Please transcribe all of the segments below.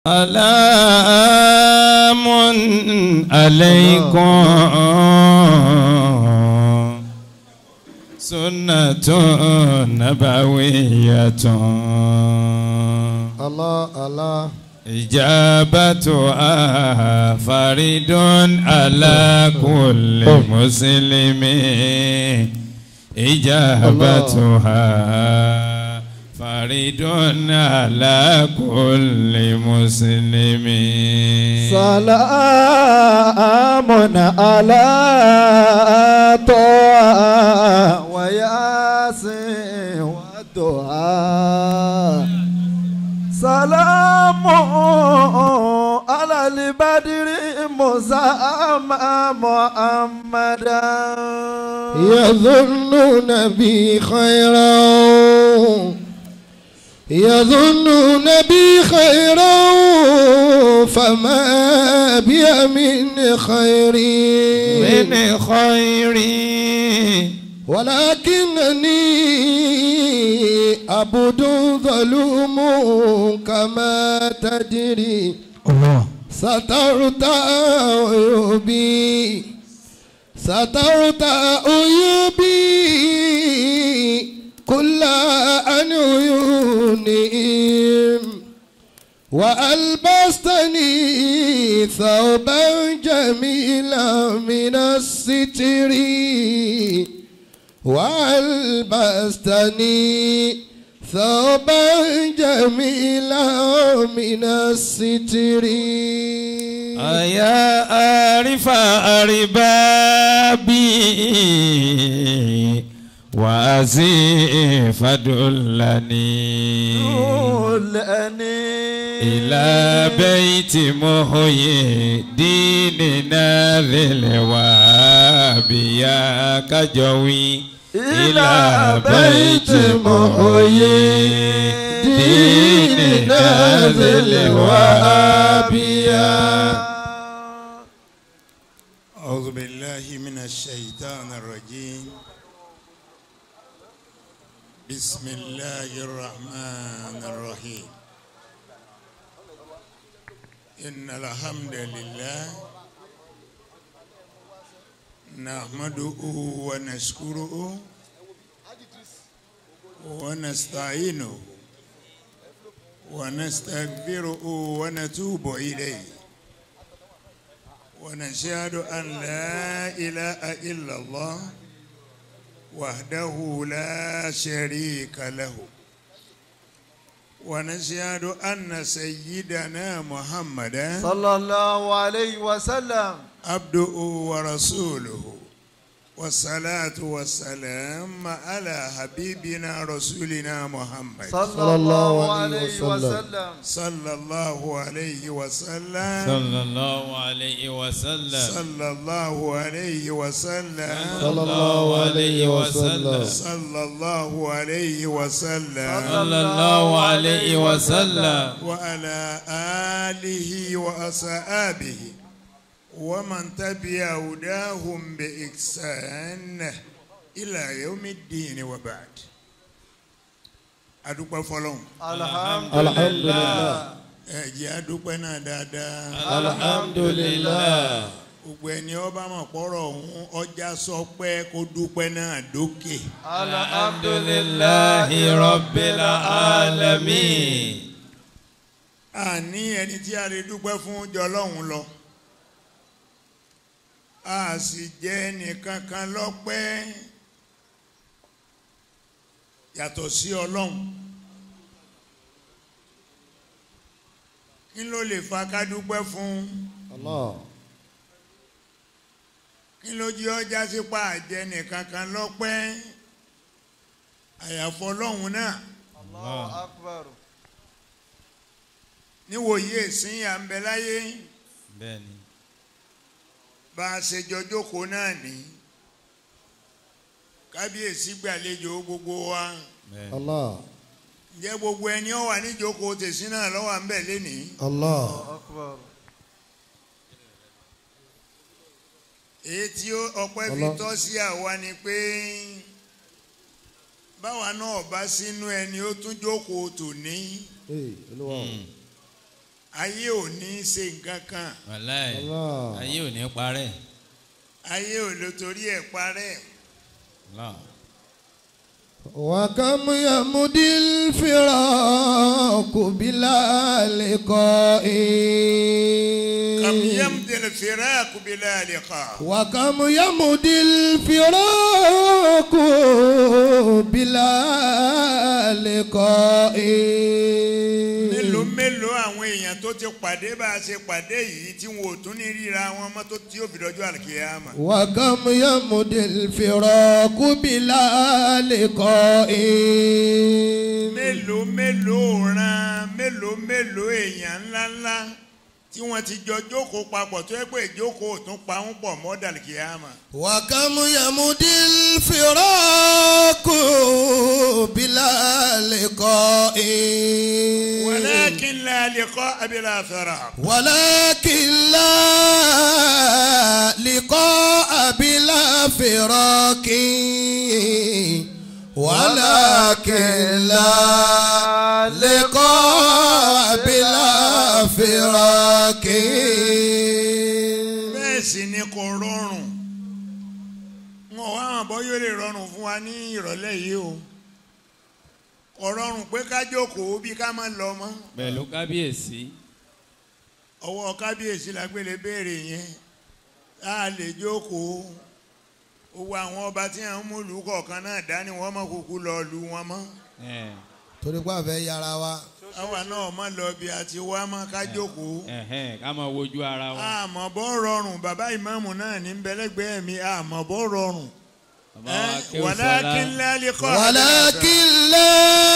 سلام عليكم سنة نبوية الله الله إجابتها فرد على كل مسلم إجابتها فرد على كل مسلم سلام على طه وياسين والدعاء سلام على البدر مسامى محمدا يظنون بي خيرا يظنون بي خيرا فما بي من خير من خير ولكنني عبد ظلوم كما تدري الله سترت عيوبي سترت عيوبي كل عن عيونهم وألبستني ثوبا جميلا من الستر وألبستني ثوبا جميلا من الستر يا عارف أربابي وأزيف دلني إلى بيت محيي ديننا ذي الوهاب يا كجوي إلى بيت محيي ديننا ذي الوهاب يا أعوذ بالله من الشيطان الرجيم بسم الله الرحمن الرحيم إن الحمد لله نحمده ونشكره ونستعينه ونستغفره ونتوب إليه ونشهد أن لا إله إلا الله وحده لا شريك له ونشهد أن سيدنا محمدا صلى الله عليه وسلم عبده ورسوله والصلاة والسلام على حبيبنا رسولنا محمد صلى الله عليه وسلم صلى الله عليه وسلم صلى الله عليه وسلم صلى الله عليه وسلم صلى الله عليه وسلم صلى الله عليه وسلم صلى الله عليه وسلم وعلى آله وأصحابه ومن تبع هداهم بإحسان إلى يوم الدين وبعد adúpẹ́ fọ́lọ́run الحمد الحمد لله لله ẹ jẹ́ adúpẹ́ náà dáadáa الحمد لله gbogbo ẹni ọba mọ̀ pọ́rọ̀ ọ̀hún ọjà sọ pé kó dúpẹ́ náà dókè الحمد لله رب العالمين àní ẹni tí a lè dúpẹ́ fún jọlọ́hún lọ a sì jẹ́ ẹnìkankan lọ́pẹ́ yàtọ̀ sí ọlọ́run kí ló lè fa ká dúpẹ́ fún الله kí ló jí ọjà sípa àjẹ́ nìkankan lọ́pẹ́ àyàfọ́ ọlọ́run náà الله أكبر níwòye ìsìn à ń bẹ láyé bẹ́ẹ̀ni bá a ṣe jọ jókòó náà ní kábíyèsí gbàlejò gbogbo wa bẹ́ẹ̀ni الله ǹjẹ́ gbogbo ẹni ó wà níjókòó tèsí náà lọ́wọ́ à ń bẹ̀ lénìí الله أكبر èyí tí ó- ọpẹ́ fi Ọlọ́- tọ́ sí àwa ni pé báwa náà bá sínú ẹni ó tún jókòó tòní Hey, Olúwa o. ayé ò ní í ṣe nǹkan kan wàláì Allah. ayé ò ní parẹ́ ayé ò lè torí ẹ̀ parẹ́ Allah. وكم يمضي الفراق بلا لقاء kam yamdil firaku bila liqa وكم يمضي الفراق بلا لقاء mélòó mélòó àwọn èèyàn tó ti pàdé bá a ṣe pàdé yìí tí wọn ò tún ní ríra wọn mọ́ tó tí ó fi dọjọ́ àlùkìyámà. وكم يمضي الفراق بلا لقاء mélòó mélòó ran mélòó mélòó èèyàn ńláńlá tí wọ́n ti jọ jókòó papọ̀ tó yẹ pé ìjókòó tún pa ń pọ̀ mọ́ dàlùkìyámà. وكم يمضي الفراق بلا لقاء walakin la liqa'a bila firaq. ولكن لا لقاء بلا فراق ولكن لا لقاء بلا فراق bẹ́ẹ̀ sì ni kò rọrùn wọn ò wá hàn bọ́ yóò lè rọrùn fún wa ní ìrọ̀lẹ́ yìí o kò rọrùn pé ká jókòó bí ká má lọ mọ́ pẹ̀lú kábíyèsí ọwọ́ kábíyèsí la gbélé béèrè yẹn a lè jókòó owó àwọn ọba tí à ń mú ìlú kọ̀ọ̀kan náà dání wọ́n mọ̀ kúkú lọ lu wọn mọ́ ẹ̀, torí pé àfẹ́ yára wa àwa náà mọ̀ lọ bí a ti wá mọ́ ká jókòó ẹ̀hẹ́n, ká máa wojú ara wa àmọ́ bọ́ rọrùn bàbá ìmáàmù náà ní bẹ́lẹ́gbẹ́ mi àmọ́ bọ́ rọrùn bàbá wa kéwù walakin sọlá la liqa ولكن لا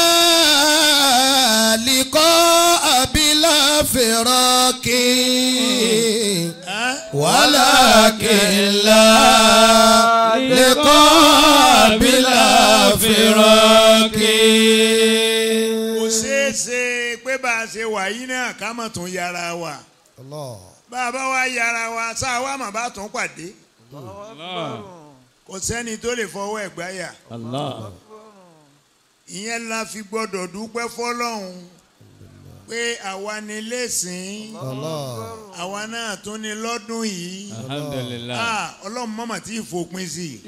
لقاء بلا فراق ولكن لا لقاء بلا فراق kò ṣeé ṣe pé bá a ṣe wà yìí náà ká mọ̀ tún yára wa الله bá a bá wá yára wa sáà wá mà bá tún pàdé Allah kò sẹ́ni tó lè fọwọ́ ẹ̀ gbáyà Allah ìyẹn la fi gbọ́dọ̀ dúpẹ́ fọlọ́hún pé àwa ni lẹ́sìn الله àwa náà tún ni lọ́dún yìí alhamdulilah Ah, ọlọ́run mọ̀mọ́ tí ì fòpin sí i.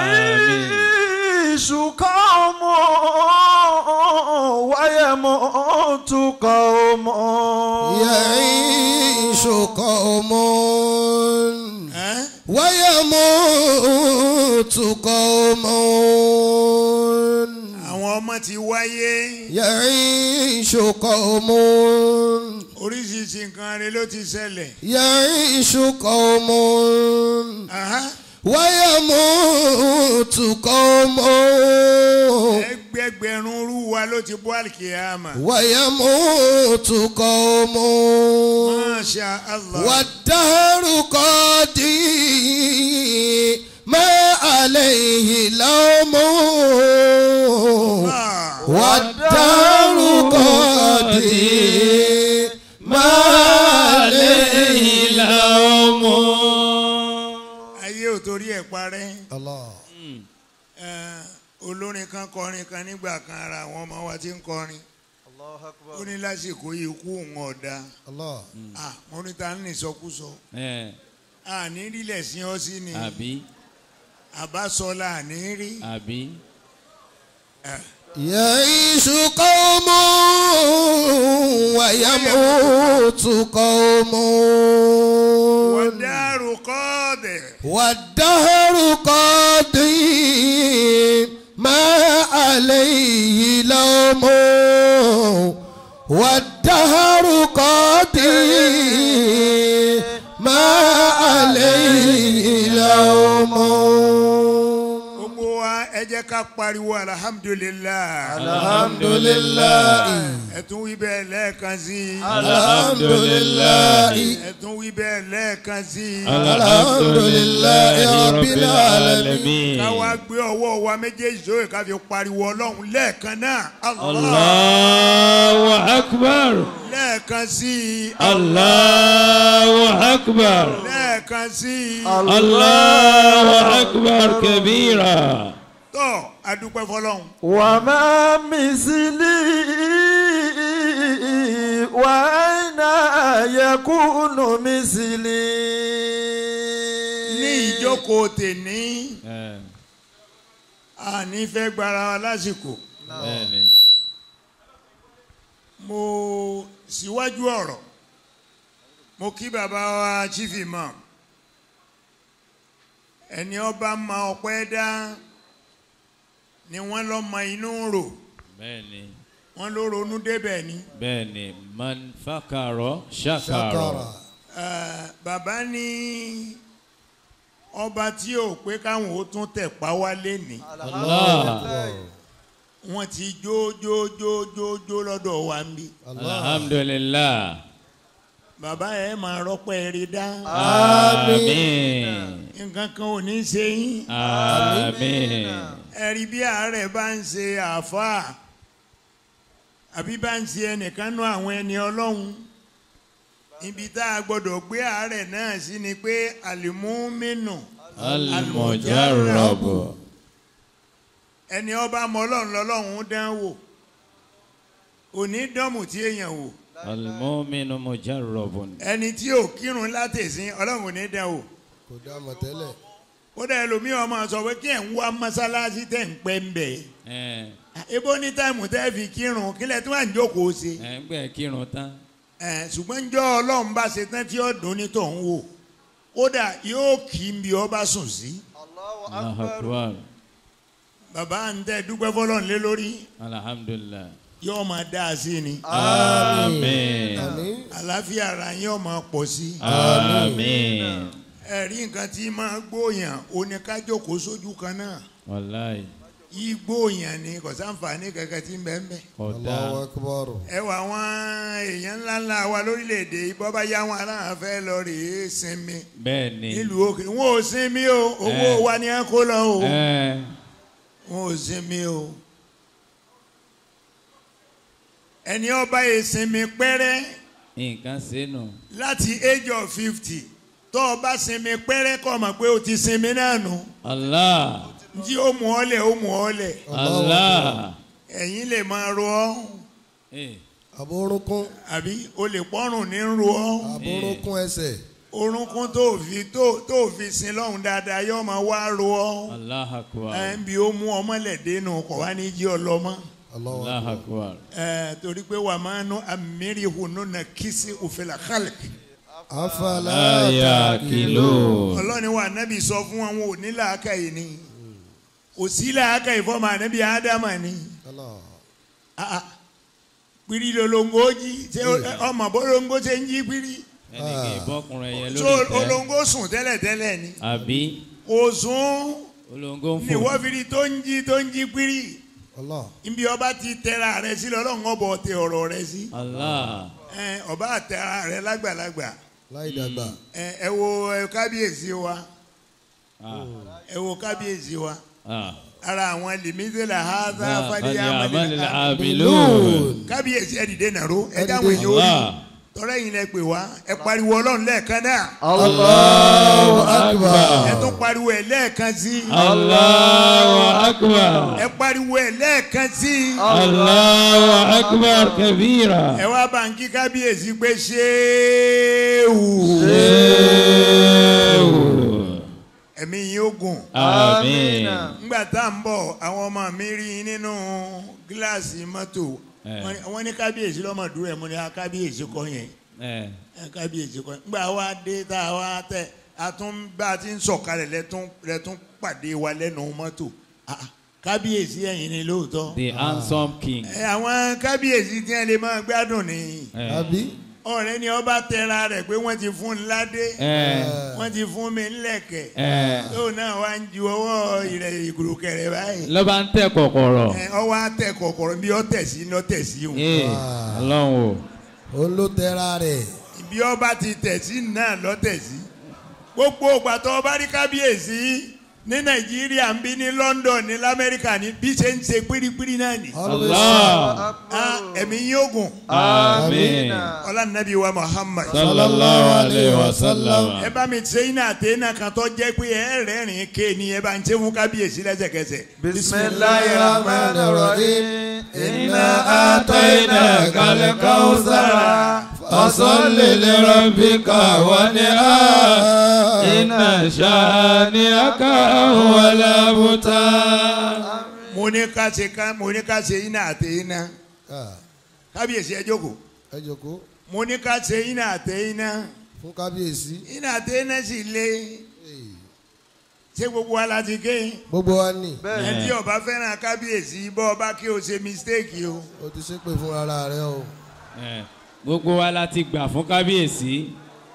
يعيش قوم ويموت قوم يعيش قوم Ẹ́? ويموت قوم àwọn ọmọ ti wáyé يعيش قوم oríṣiríṣi nǹkan rẹ ló ti ṣẹlẹ̀. يعيش قوم Aha. ويموت قوم ẹgbẹgbẹ̀rún rú wa ló ti bọ́ àlìkìyàmà. ويموت قوم Masha Allah. والدهر قاضي ما عليه لوم Ah. والدهر قاضي ما عليه لوم ayé ò torí ẹ̀ parẹ́. الله Eh, olórin kan kọrin kan nígbà kan ara àwọn ọmọ wa ti ń kọrin الله ó أكبر ní lásìkò yìí kú òun ọ̀dà الله Ah, mo ní ta ní ìsọkúsọ ẹ̀, àní rílẹ̀ sí ọ sí ni àbí àbásọlá àní rí àbí Eh, يعيش قوم ويموت قوم wàdàrú kọ́ọ̀dẹ̀ والدهر قاضي ما عليه لوم والدهر قاضي ما عليه لوم gbogbo wa ẹ jẹ́ ká pariwo alhamdulilah الحمد لله ẹ tún wí bẹ́ẹ̀ lẹ́ẹ̀kan sí i الحمد لله ẹ tún wí bẹ́ẹ̀ lẹ́ẹ̀kan sí i الحمد لله رب العالمين ká wá gbé ọwọ́ wa méjèèjì sókè ká fi pariwo ọlọ́run lẹ́ẹ̀kan náà Allah Allahu akbar lẹ́ẹ̀kan sí i Allahu akbar lẹ́ẹ̀kan sí i Allahu akbar kabira tọ́ adúpẹ́ fọlọ́run وما مثلي وأين يكون مثلي ní ìjókòó tèní Eh, àní fẹ́ gbára wa lásìkò bẹ́ẹ̀ni. mo síwájú ọ̀rọ̀ mo kí bàbá wa chief imam ẹni ọba ma ọpẹ́ dá ni wọ́n lọ mọ inú rò bẹ́ẹ̀ni. wọ́n ló ronú débẹ̀ ni bẹ́ẹ̀ni man fakaro shakaro. ṣàkàrà Eh, bàbá ní ọba tí ò pé káwọn ó tún tẹ̀ pa wálé ní Allah. wọ́n ti jó jó jó jó jó lọ́dọ̀ wa ń bí alhamdulillah. bàbá ẹ̀ máa rọ́pẹ́ rí dá àmín. nǹkan kan ò ní ṣe yín àmín. ẹ̀rí bí àárẹ̀ bá ń ṣe àáfàá àbí bá ń ṣe ẹnìkan nú àwọn ẹni ọlọ́run ibi tá a gbọ́dọ̀ gbé àárẹ̀ náà sí ni pé àlìmúmínú almujarrabu. ẹni ọba mọ ọlọ́run lọ́lọ́run dán wò òní dánmù tí èèyàn wò almuminu mujarrabun. ẹni tí ò kírun látẹ̀sín ọlọ́run ò ní dán wò kò dá mọ̀ tẹ́lẹ̀ ó dẹ̀ ẹlòmíràn máa sọ pé kí ẹ̀ ń wá mọ́sálásí tẹ̀ ń pẹ́ ń bẹ̀ ẹ ebo ní táìmù tẹ́ fi kírun kílẹ̀ tí wọ́n à ń jókòó ṣe ẹ ń gbẹ kírun tán. ẹ̀ ṣùgbọ́n njọ́ ọlọ́run bá ṣe tán tí ó dùn ní tòun wò kódà yóò kí n bí ọba sùn sí Allahu akbar. bàbá ń tẹ́ dúpẹ́ fọlọ́run lé lórí alhamdulillah. yóò máa dá a sí ni àmín. àmín àlàáfíà ara yóò máa pọ̀ sí àmín. ẹ̀rí nǹkan tí máa gbóyàn oníkájókòó sójú kan náà wàláyé yí gbóyàn ni kò sáǹfààní kankan tí ń bẹ́ẹ̀ ń bẹ́ẹ̀. kódà. Allahu akbar ẹ wà àwọn èèyàn ńláńlá wa lórílẹ̀‐èdè bọ́ bá yá wọn aláǹ fẹ́ lọ rèé sinmi bẹ́ẹ̀ni. nílùú òkè wọn ò sinmi o owó Eh. wa ni ẹ kó lọ o ẹ wọn ò sinmi o ẹni ọba yìí sinmi pẹ́rẹ́ nǹkan sínú. láti age of fifty tó o bá sinmi pẹ́rẹ́ kọ́ mọ̀ pé o ti sinmi náà nù Allah. tí ó mú ọ lẹ̀ ó mú ọ lẹ̀ Allah. ẹ̀yin lè máa ro ọ́ Eh, àbórúnkún àbí o lè pọ́rùn ní ro ọ́. àbórúnkún ẹsẹ̀ orúnkún tó fi tó tó fi sin lọ́hùn dáadáa yóò máa wá ro ọ́ Allah akbar. ẹ̀ ń bi ó mú ọmọlẹ̀dẹ́ nù kọ̀ wá ní jí ọlọ́mọ Allahu Allah akbar akbar. ẹ̀ torí pé wà máa nu amírí hùnú na kìsì òfìlà kálíkì afala aya kìló. ọlọ́ni wa nábì sọ fún wọn wọn ò ní làákàyè ni kò sí làákàyè fọmọ ànábì ádámà ni Allah Ah, ah. pírí lolongo jí ṣé ó- ọmọ bolongo ṣe ń jí pírí ẹnì kì í bọ́kùnrin yẹn tó lórí tẹ́. olongo sùn tẹ́lẹ̀tẹ́lẹ̀ ni àbí kò sùn olóńgó ń ni fò. wọ́n fi rí tó ń jí tó ń jí pírí. Allah ibi ọba ti tẹra rẹ sí lọ́lọ́run ọbọ tẹ ọ̀rọ̀ rẹ sí Allah. ẹ ọba tẹra rẹ lágbàlagbà láì dàgbà ẹ ẹ wo ẹ kábíyèsí wa Ah. ẹ wo kábíyèsí wa Ah. ara àwọn lèmídélà haza Ah, fàdíyà falyamalil amalil abilun. kábíyèsí ẹ dìde nàró ẹ Ẹ dáhùn dìde. èyí orí Allah. tọrọ ẹ̀yin lẹ pè wá ẹ pariwo Ọlọ́run lẹ́ẹ̀kan náà Allahu akbar ẹ tún pariwo ẹ lẹ́ẹ̀kan sí Allahu akbar. ẹ pariwo ẹ lẹ́ẹ̀kan sí Allahu akbar kabira. ẹ wá bá ń kí kábíyèsí pé ṣéèwù Ewu. ẹ̀mí yín ó gùn. Àmín. ngbà tá à ń bọ̀ àwọn ọmọ mi rí i nínú gíláàsì mọ́tò Eh. Wọ́n ní- wọ́n ní kábíyèsí lọ́mọdúró ẹ̀ mo ní a kábíyèsí kọ́ yẹn Ẹ. ẹ kábíyèsí kọ́ yẹn ngbà wa dé tá a wá tẹ a tún bá a ti ń sọ̀kalẹ̀ lẹ́tún lẹ́tún pàdé wa lẹ́nu mọ́tò Ah, ah, kábíyèsí ẹ̀yin ni lóòótọ́ The handsome king. ẹ àwọn kábíyèsí tí wọ́n lè máa gbádùn ni Ẹ. àbí ọ̀rẹ́ ni ọba tẹra rẹ̀ pé wọ́n ti fún un ládé Ẹ. wọ́n ti fún mi ńlẹ̀kẹ̀ Ẹ. tóun náà wá ń ju ọwọ́ ìrẹ̀ ìgùrùkẹ̀rẹ̀ báyìí. Ló bá ń tẹ̀ kọ̀kọ̀rọ̀. ẹ ọwọ́ àtẹ kọ̀kọ̀rọ̀ bí ọtẹ̀ sí ní ọtẹ̀ sí o Ee. Ọlọ́run o. òun ló tẹra rẹ̀ bí ọba ti tẹ̀ sí náà lọ́tẹ̀ sí gbogbo ìgbà tó ọba rí kábíyèsí ní nàìjíríà ń bí ní london ní lamẹ́ríkà ní bí ṣe ń ṣe pírípírí náà ni always Allah. Ah, ẹ̀mí yóò gùn Àmín. ọlànàbí wa muhammad Sallallahu alayhi wa sallam. ẹ bá mi ṣe iná àtẹnà kan tó jẹ́ pé ẹ rẹ́rìn ké ni ẹ bá ń ṣe fún kábíyèsí lẹ́sẹ̀kẹsẹ̀ bisimilayi rahman rahim inna atayna kalkawusara فصل لربك وانحر إن شانئك هو الأبتر mo ní ká ṣe ká mo ní ká ṣe iná àtẹ iná Ah, kábíyèsí ẹ jókòó ẹ jókòó mo ní ká ṣe iná àtẹ iná fún kábíyèsí iná àtẹ iná sì lé ṣé gbogbo wa la ti ké gbogbo wa ní ẹni tí ọba fẹ́ràn kábíyèsí bọ́ ọba kí o ṣe mistake o o ti ṣépè fún ara rẹ o Eh, gbogbo wa la ti gbà fún kábíyèsí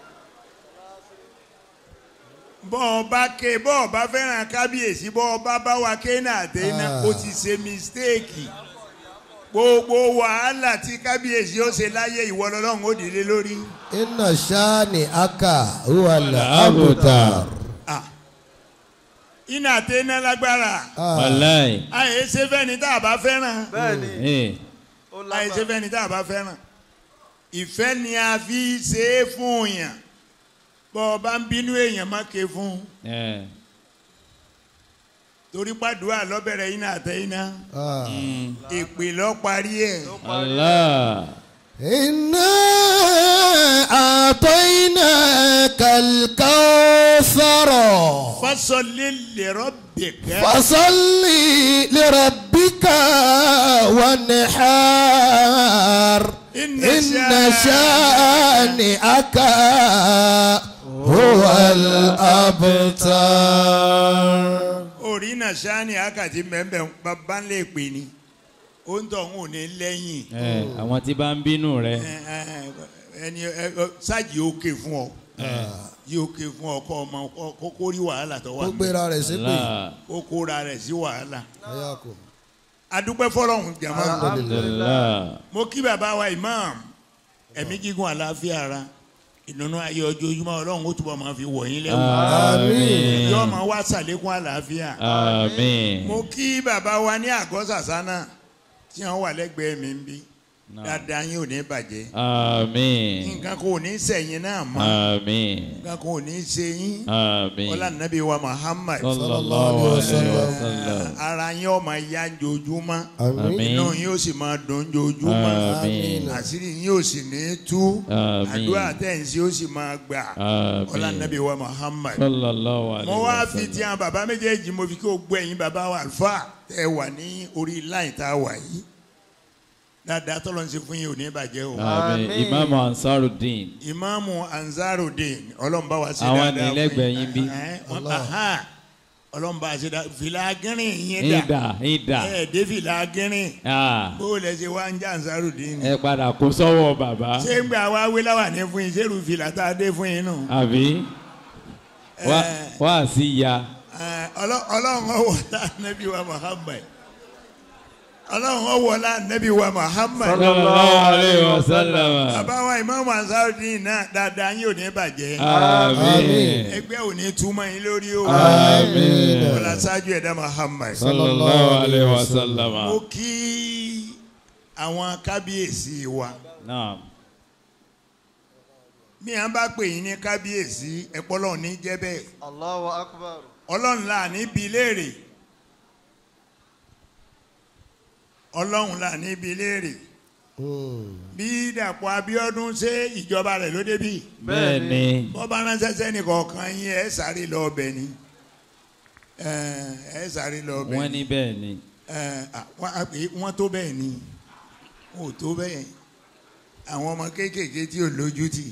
bọ́ ọba ké bọ́ ọba fẹ́ràn kábíyèsí bọ́ ọba bá wa ké iná àtẹ iná Ah. o ti ṣe mistake gbogbo wàhálà tí kábíyèsí ó ṣe láyé ìwọ lọ́lọ́run ó dìde lórí. iná ṣáàní aka huwa al-abtar. Ah. iná àtẹ iná lágbára Ah, wàláì àyè ṣe fẹ́ni tá a bá fẹ́ràn bẹ́ẹ̀ni Eh, ó àyè ṣe lágbára fẹ́ni tá a bá fẹ́ràn ìfẹ́ ni a fi ṣe é fún yàn bọ́ ọ bá ń bínú èèyàn má ké fún eh, torí pàdúrà lọ́bẹ̀rẹ̀ iná àtẹ iná ah. mm, èpè lọ́ parí ẹ̀ Allah إنا أعطيناك الكوثر fasọlé lèrọ bẹ̀kẹ́ فصل لربك وانحار إن إن شانئك شانئك هو الأبتر orí náà sani akati mẹ́mbẹ́ bàbá ń lè pè ní ó ń tọ̀ ń ò ní lẹ́yìn Eh, àwọn tí bá ń bínú rẹ ẹ, ẹ, ẹni ẹ, ẹ, sáàjì òkè fún ọ yí òkè fún ọ kọ ọmọ kọ- kó kó rí wàhálà tó wà ó mí gbéra rẹ̀ ṣépè Allah kó kóra rẹ̀ sí wàhálà ayakum adúpẹ́ fọlọ́hún jàmá Allah mo kí bàbá wa imam ẹ̀mí gígùn àlàáfíà ara ìdùnnú ayé ojoojúmọ́ ọlọ́run ó túbọ̀ máa fi wọ̀ yín lẹ́wọ̀ àmín yóò máa wá sàlékún àlàáfíà àmín mo kí bàbá wa ní àgọ́ sàsánà tí wọ́n wà lẹ́gbẹ̀ẹ́ mi ń bí dáadáa yín ò ní bàjẹ́ àmín nǹkan kò ní sẹ̀yìn náà mọ́ àmín nǹkan kò ní ṣe yín àmín ọlá nàbí wa Muhammad sallallahu alayhi wa sallam ara yín ó máa yá jojúmọ́ àmín Àmín. inú yín ó sì máa dùn jojúmọ́ àmín àṣírí yín ò sì ní tú Àmín. àdúrà tẹ̀sí ó sì máa gbà ọlá àmín nàbí wa Muhammad sallallahu alayhi mo wá wa fi ti sallam àwọn bàbá méjèèjì mo fi kí o gbọ́ ẹ̀yin bàbá wa àlùfáà tẹ́ ẹ wà ní orí láì tá a wà yìí dáadáa tọ́lọ́ ń ṣe fún yín ò ní bàjẹ́ o. àmín Àmín. imaamu ansarudin ìmáàmù Ansarudeen ọlọ́mùbá wa ṣe Àwọn dáadáa ní lẹ́gbẹ̀ẹ́ yín bí. ọlọ́mùbá ṣe dáadáa fìlà gírin yín dà ìdá ìdá ẹ dé fìlà gírin Ah, bó lẹ ṣe wá ń jẹ́ Ansarudeen ẹ padà kó sọ́wọ́ bàbá ṣé ń gbà wá wé láwà ní fún yín ṣé irú fìlà tá a dé fún yín nù. àbí wá Eh. wá sí ya Ẹ, Ọlọ́- ọlọ́run ọwọ́ lá nẹ́bí wa Muhammad ọlọ́run ọwọ́ lá nẹ́bí wa Muhammad sallallahu alayhi wa sallam bàbá wa ìmáàmù Ansarudeen náà dáadáa yín ò ní bàjẹ́ àmín ẹgbẹ́ ò ní túmọ̀ yín lórí o àmín ọlá ṣáájú ẹ̀dá Muhammad sallallahu alayhi wa sallam mo kí àwọn kábíyèsí wa naam bí wọn bá pè yín ní kábíyèsí ẹ̀pọ́lọ́ ní jẹ́ bẹ́ẹ̀ Allahu akbar ọlọ́run là níbi léèrè ọlọ́run là níbi léèrè bí Dàpọ̀ Abíọ́dún ṣe ìjọba rẹ̀ ló débì bẹ́ẹ̀ ni bọ́ bá ránṣẹ́ sẹ́ni kọ̀ọ̀kan yín ẹ̀ sáré lọ ọbẹ̀ ni ẹ̀ ẹ̀ sáré lọ ọbẹ̀ wọ́n ní bẹ́ẹ̀ ni ẹ̀ à, wọ́n á pè é, wọ́n tó bẹ́ẹ̀ ni wọn ò tó bẹ́ẹ̀ àwọn ọmọ kéékèèké tí ò lójú tì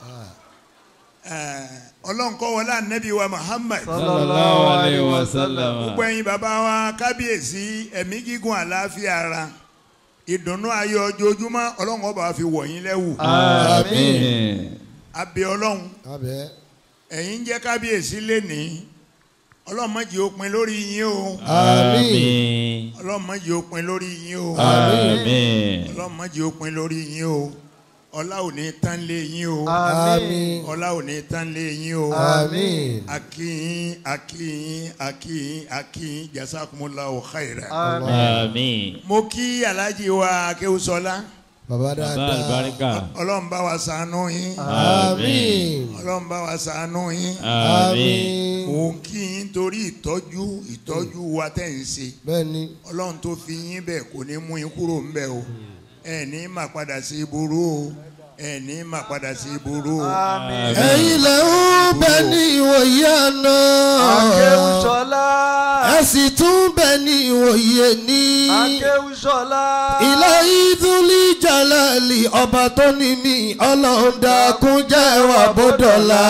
ẹ̀, ọlọ́run kọ́ wọlé ànábì wa Muhammad sallallahu alayhi wa sallam gbogbo ẹ̀yin bàbá wa kábíyèsí ẹ̀mí gígùn àlàáfíà ara ìdùnnú ayọ̀ ojoojúmọ́ ọlọ́run ọba wa fi wọ̀ yín lẹ́wù àmín abẹ́ ọlọ́run abẹ́ ẹ̀yin jẹ́ kábíyèsí lénìí ọlọ́run má jẹ́ ó pin lórí yín o àmín ọlọ́run má jẹ́ ó pin lórí yín o àmín ọlọ́run má jẹ́ ó pin lórí yín o ọlá ò ní tán lé yín o àmín ọlá ò ní tán lé yín o àmín akíyín akíyín akíyín akíyín jazakumullahu khaira. àmín mo kí alhaji wa akéwùsọlá bàbá bàbá dáadáa àlùbáríkà ọlọ́run bá wa ṣàánú yín àmín ọlọ́run bá wa ṣàánú yín àmín mò ń kí yín torí ìtọ́jú ìtọ́jú wa tẹ̀ ń ṣe bẹ́ẹ̀ ni ọlọ́run tó fi yín bẹ̀ kò ní mú yín kúrò ń bẹ̀ o ẹ ní má padà sí burú o ẹ̀ ní má padà sí burú. ẹ̀yin lẹ ń bẹ ní ìwòye àná Akéwùsọ́lá. ẹ sì tún bẹ ní ìwòye ní. Akéwùsọ́lá. ilé ìdúlí jalali ọba tó ní mi ọlọ́run dákun jẹ́ wà bódọ́là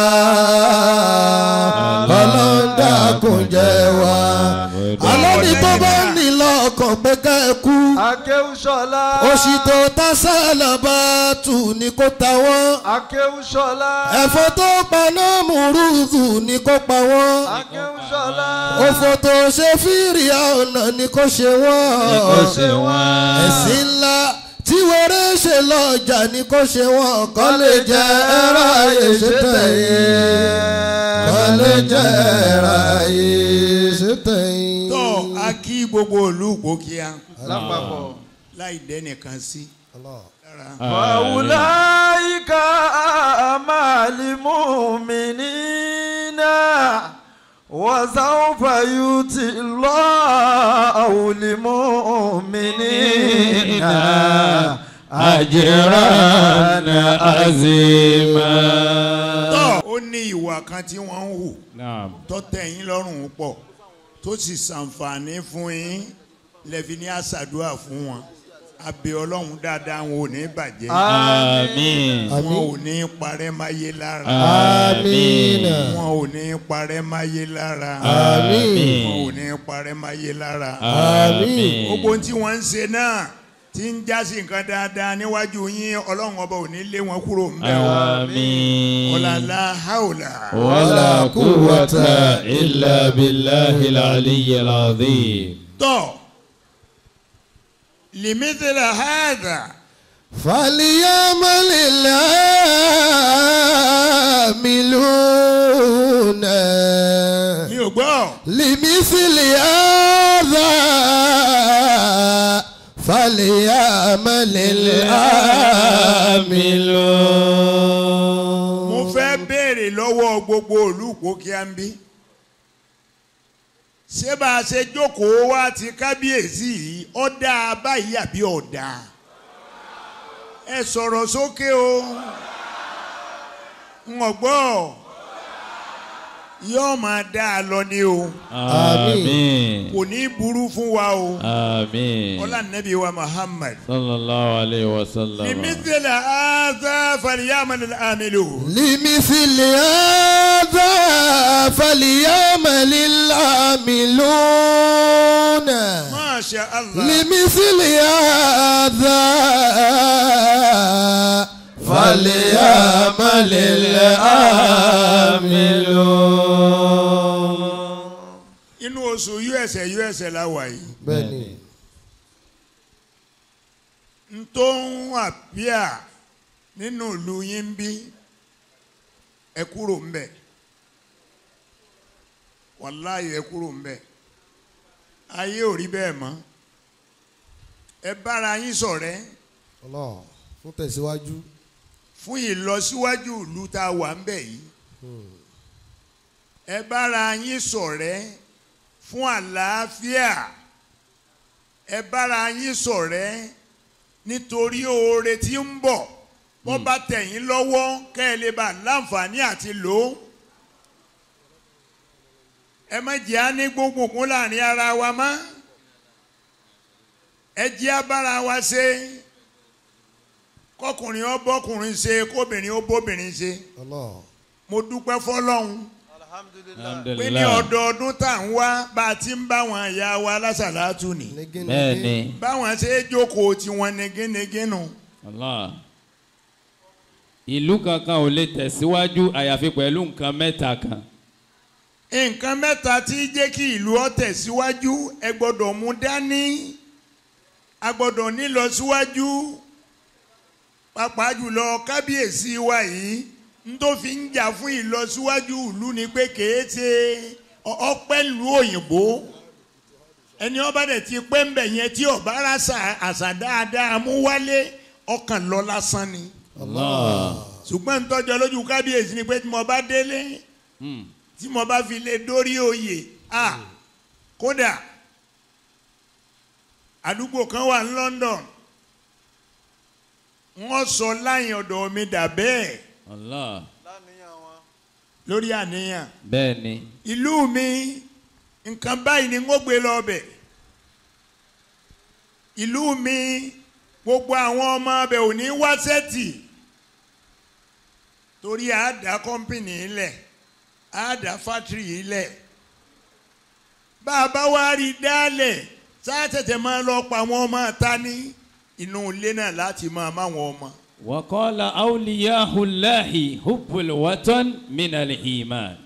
ọlọ́run dákun jẹ́ wà. alẹ́ ní tó bá ní lọ́kàn pé ká ẹ kú Akéwùsọ́lá. òṣì tó ta sálà bá tù ní kó ta wọ́n Akéwùsọ́lá. ẹ̀fọ́ tó paná múrùdù ní kó pa wọ́n Akéwùsọ́lá. òfò tó ṣe fìrì ọ̀nà ní kó ṣe wọ́n kó ṣe wọ́n. ẹ̀sìn ńlá tí wọ́rẹ́ ṣe lọ́jà ní kó ṣe wọ́n kọ́ lè jẹ́ ẹ̀rọ ayé ṣe tẹ̀yìn kọ́ lè jẹ́ ẹ̀rọ ayé ṣe tẹ̀yìn. tọ́ a kí gbogbo olùkó kíá Lápapọ̀. láì dẹ́nìkan sí. lára. فأولئك مع المؤمنين وسوف يؤتي الله المؤمنين Ajran azima. tọ́ ó ní ìwà kan tí wọ́n ń hù Naam. tó tẹ́ yín lọ́rùn pọ̀ tó sì ṣàǹfààní fún yín lẹ́fi ní àṣàdúrà fún wọn abẹ ọlọ́run dáadáa wọn ò ní bàjẹ́ Àmín. wọn ò ní parẹ́ máyé lára Àmín. wọn ò ní parẹ́ máyé lára Àmín. wọn ò ní parẹ́ máyé lára Àmín. gbogbo ohun tí wọ́n ń ṣe náà tí ń jásí nǹkan dáadáa níwájú yín ọlọ́run ọba ò ní lé wọn kúrò ń bẹ̀ wọ́n Àmín. ọ̀làlá haúlà. ولا قوة إلا بالله العلي العظيم tọ́ limithila hadha فليعمل العاملون mi ò gbọ́ لمثل هذا فليعمل العاملون mo fẹ́ béèrè lọ́wọ́ gbogbo olùkó kí á ń bí ṣé bá a ṣe jókòó wá ti kábíyèsí yìí ó dáa báyìí àbí ó dáa ẹ sọ̀rọ̀ sókè o ń gbọ́ yóò máa dá a lọ ni o آمين kò ní burú fún wa o آمين ọlá nàbí wa Muhammad صلى الله عليه وسلم limithila hadha falyamal al-amilun. لمثل هذا فليعمل العاملون ما شاء الله لمثل هذا فليعمل العاملون inú oṣù usa usa la wà yìí bẹ́ẹ̀ni n tó ń àpíà nínú ìlú yín ń bí ẹ kúrò ń bẹ̀ wàláyé ẹ kúrò ń bẹ̀ ayé ò rí bẹ́ẹ̀ mọ́ ẹ bára yín ṣọ̀rẹ́ Allah fún tẹ̀síwájú fún ìlọsíwájú ìlú tá a wà ń bẹ̀ yìí ẹ bára yín ṣọ̀rẹ́ fún àlàáfíà ẹ bára yín ṣọ̀rẹ́ nítorí oore tí ń bọ̀ bọ́ bá tẹ̀yìn lọ́wọ́ kẹ́ ẹ lè bá láǹfààní àti lò ó ẹ má jẹ́ á ní gbóngbòngún láàrin ara wa mọ́ ẹ jẹ́ á bára wa ṣe kọkùnrin ó bọ́kùnrin ṣe kóbìnrin ó bóbìnrin ṣe Allah mo dúpẹ́ fọlọ́hún Alhamdulillah. pé ní ọdọọdún tá à ń wá bá a ti ń bá wọn ìyá wa lásàlátù ni bẹ́ẹ̀ni báwọn ṣe é jókòó tiwọn negénegé nù Allah ìlú kankan ò lè tẹ̀síwájú àyàfi pẹ̀lú nǹkan mẹ́ta kan nǹkan mẹ́ta tí jẹ́ kí ìlú ó tẹ̀síwájú ẹ gbọ́dọ̀ mú dání a gbọ́dọ̀ nílọ síwájú pàápàá jùlọ kábíyèsí wa yìí n tó fi ń jà fún ìlọsíwájú ìlú ni pé kèé ṣe ọ- ọpẹ́ ìlú òyìnbó ẹni ọba dẹ̀ ti pẹ́ ń bẹ̀ yẹn tí ọba ara ṣà- àṣà dáadáa mú wálé ọkàn lọ lásán ni Allah ṣùgbọ́n ń tọ́jọ́ lójú kábíyèsí ni pé tí mo bá délé Hmm. tí mo bá fi lè dórí oyè a kódà àdúgbò kan wà ní London wọ́n sọ láyìn ọ̀dọ̀ mi dà bẹ́ẹ̀ Allah láníyàn wọn. lórí àníyàn bẹ́ẹ̀ ni ìlú mi nǹkan báyìí ni wọ́n gbé lọ bẹ̀ ìlú mi gbogbo àwọn ọmọ abẹ ò ní wá sẹ́tì torí àádá kọ́mpìnì ilẹ̀ àádá fátìrì ilẹ̀ bá a bá wá rí i dálẹ̀ sáà tẹ̀tẹ̀ máa lọ pa àwọn ọmọ ta ní inú ilé náà láti máa máwọn ọmọ. وقال أولياء الله حب الوطن من الإيمان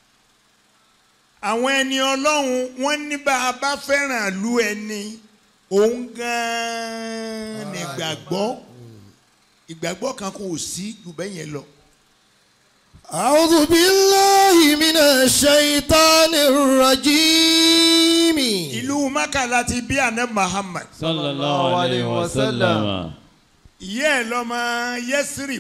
àwọn ẹni ọlọ́run wọ́n ní bá a bá fẹ́ràn lu ẹni òun gan-an ní ìgbàgbọ́ ìgbàgbọ́ kan kò sí jù bẹ́ẹ̀ yẹn lọ. أعوذ بالله من الشيطان الرجيم ìlú maka láti bí àná Muhammad صلى الله عليه وسلم ìyá ẹ̀ lọ́mọ Yesrib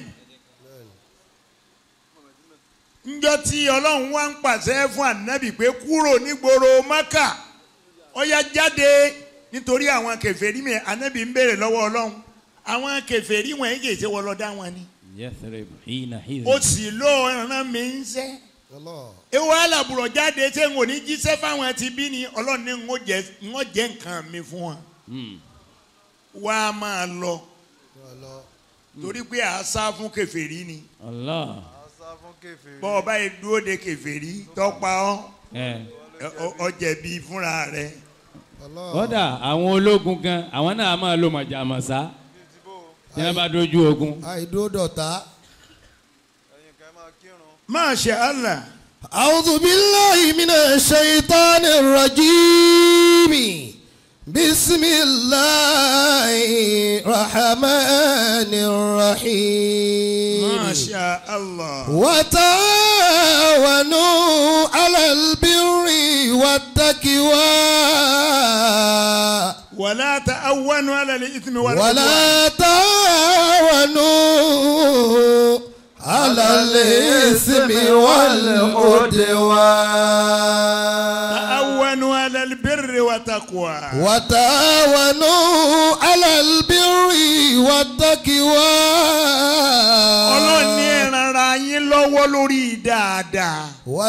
njọ́ tí ọlọ́run wá ń pàṣẹ fún ànábì pé kúrò nígboro maka ó yá jáde nítorí àwọn kèfèrí mi ànábì ń béèrè lọ́wọ́ ọlọ́run àwọn kèfèrí wọn yìí kì í ṣe wọ́n lọ dá wọn ni يثرب حين حين ó sì ló ràn mí ń sẹ́ ewu alábùrọ̀ jáde ṣé n ò ní jíṣẹ́ fáwọn ti bí ni ọlọ́run ní n ó jẹ́ n ó jẹ́ nǹkan mi fún wọn Mm. wá a máa lọ torí pé a sá fún kèfèrí ni Allah àṣà fún kèfèrí. bọ́ ọba yìí dúró de kèfèrí tọ́pa ọ́ ẹ ẹ- ọ- ọ jẹ̀bi fúnra rẹ̀ kódà àwọn ológun gan àwọn náà máa lo mọ̀jàmọ̀sá tí wọ́n bá dojú ogun àìdúró dọ̀tá. ẹ̀yin kan máa kírun. Masha Allah أعوذ بالله من الشيطان الرجيم بسم الله الرحمن الرحيم Masha Allah وتعاونوا على البر والتقوى wàlá ta'awwanu ala al-ithmi wal udwan. ولا تعاونوا على الإثم والعدوان ta'awwanu ala al-birri wa taqwa. وتعاونوا على البر والتقوى ọlọ́run ní ẹ ràn ara yín lọ́wọ́ lórí dáadáa.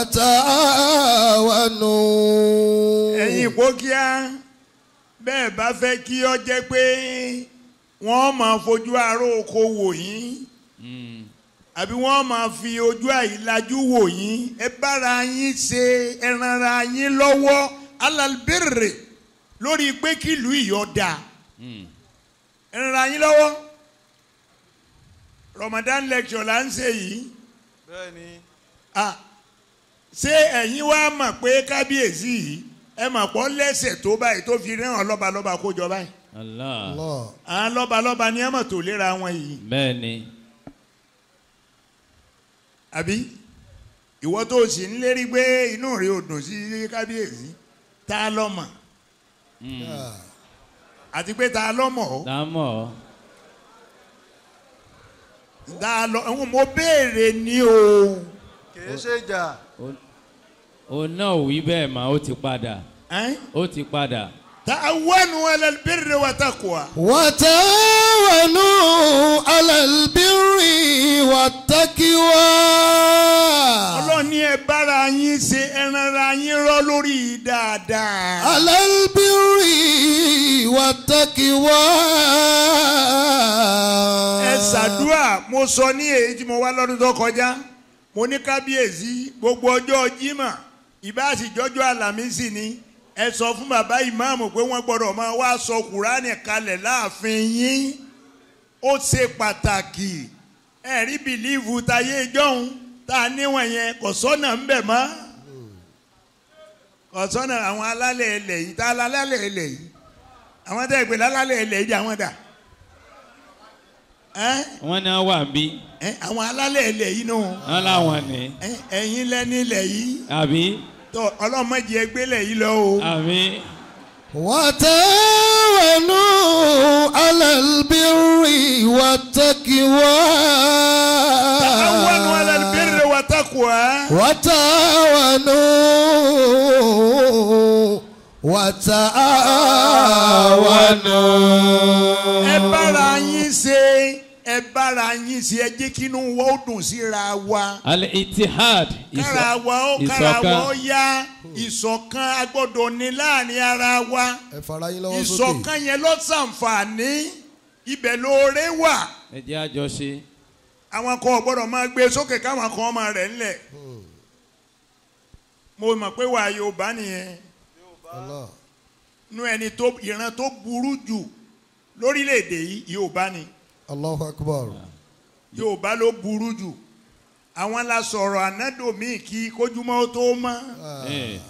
وتعاونوا ẹ̀yin ìpókíá bẹ́ẹ̀ bá fẹ́ kí ọ jẹ́ pé wọ́n máa fojú aró oko wò yín Mm. àbí wọ́n máa fi ojú àìlájú wò yín ẹ bára yín ṣe ẹ ràn ara yín lọ́wọ́ alalbirre lórí pé kí ìlú ìyọ́ da Mm. ẹ ràn ara yín lọ́wọ́ Ramadan lecture là ń ṣe yìí bẹ́ẹ̀ ni ah ṣé ẹ̀yin wá mọ̀ pé kábíyèsí yìí ẹ mọ̀ pọ́ lẹ́sẹ̀ tó báyìí tó fi rán lọ́balọ́ba kó jọ báyìí Allah الله àwọn lọ́balọ́ba ni ẹ mọ̀ tó léra wọn yìí bẹ́ẹ̀ ni àbí ìwọ tó sì ń lérí pé inú rẹ ò dùn sí kábíyèsí tá a lọ mọ̀ Mm. àti pé tá a lọ mọ̀ ọ́ dámọ̀ tá a lọ ẹ̀hún mo béèrè ní o kìí ṣe ìjà. òun náà ò wí bẹ́ẹ̀ mà ó ti padà ẹ́n? ó ti padà ta'awwanu ala albirri wa taqwa وتعاونوا على البر والتقوى ọlọ́run ní ẹ bára yín ṣe ẹ ràn ara yín rọ́ lórí dáadáa. على البر والتقوى ẹ ṣàdúrà mo sọ ní èyí tí mo wá lọ́dún tó kọjá mo ní kábíyèsí gbogbo ọjọ́ jímọ̀ ìbáṣìjọ́jọ́ àlàmísì ni ẹ sọ fún bàbá ìmáàmù pé wọ́n gbọ́dọ̀ máa wá sọ kùránì kalẹ̀ láàfin yín ó ṣe pàtàkì ẹ rí bìlíìfù táyé ìjọ́hun tá a níwọ̀n yẹn kò sọ́nà ń bẹ̀ mọ́ kò sọ́nà àwọn alálẹ̀ ilẹ̀ yìí tá a lálẹ́ ilẹ̀ yìí àwọn tẹ́ ẹ pè lálẹ́ ilẹ̀ yìí àwọn dà ẹ́ wọ́n ní wọ́n wà bí ẹ́ àwọn alálẹ̀ ilẹ̀ yìí nù wọ́n láwọn ní ẹ́ ẹ̀yin lẹ́ni ilẹ̀ yìí àbí tó ọlọ́mọdé ẹgbẹ́lẹ̀ yìí lọ o. àbí وتعاونوا على البر والتقوى تعاونوا على البر والتقوى وتعاونوا وتعاونوا ẹ bára yín ṣe ẹ ẹ bára yín sí ẹ jẹ́ kí inú wa ó dùn síra wa al-ittihad kára ìṣọ̀- wa ó kára wa ó ìṣọ̀kan yá ìṣọ̀kan a gbọ́dọ̀ ní láàrin ara wa ẹ fara yín lọ́wọ́ sókè. ìṣọ̀kan yẹn ló ṣàǹfààní ibẹ̀ lóore wà ẹ jẹ́ àjọṣe àwọn kan ò gbọ́dọ̀ máa gbé sókè káwọn kan máa rẹ̀ ńlẹ̀ mo mọ̀ pé wà Yorùbá nìyẹn Allah. nú ẹni tó ìran tó burú jù lórílẹ̀‐èdè yìí Yorùbá ni Allahu akbar. Yorùbá ló burú jù àwọn la sọ̀rọ̀ ànádòmíì kí kójúmọ́ ó tó mọ́ Eh,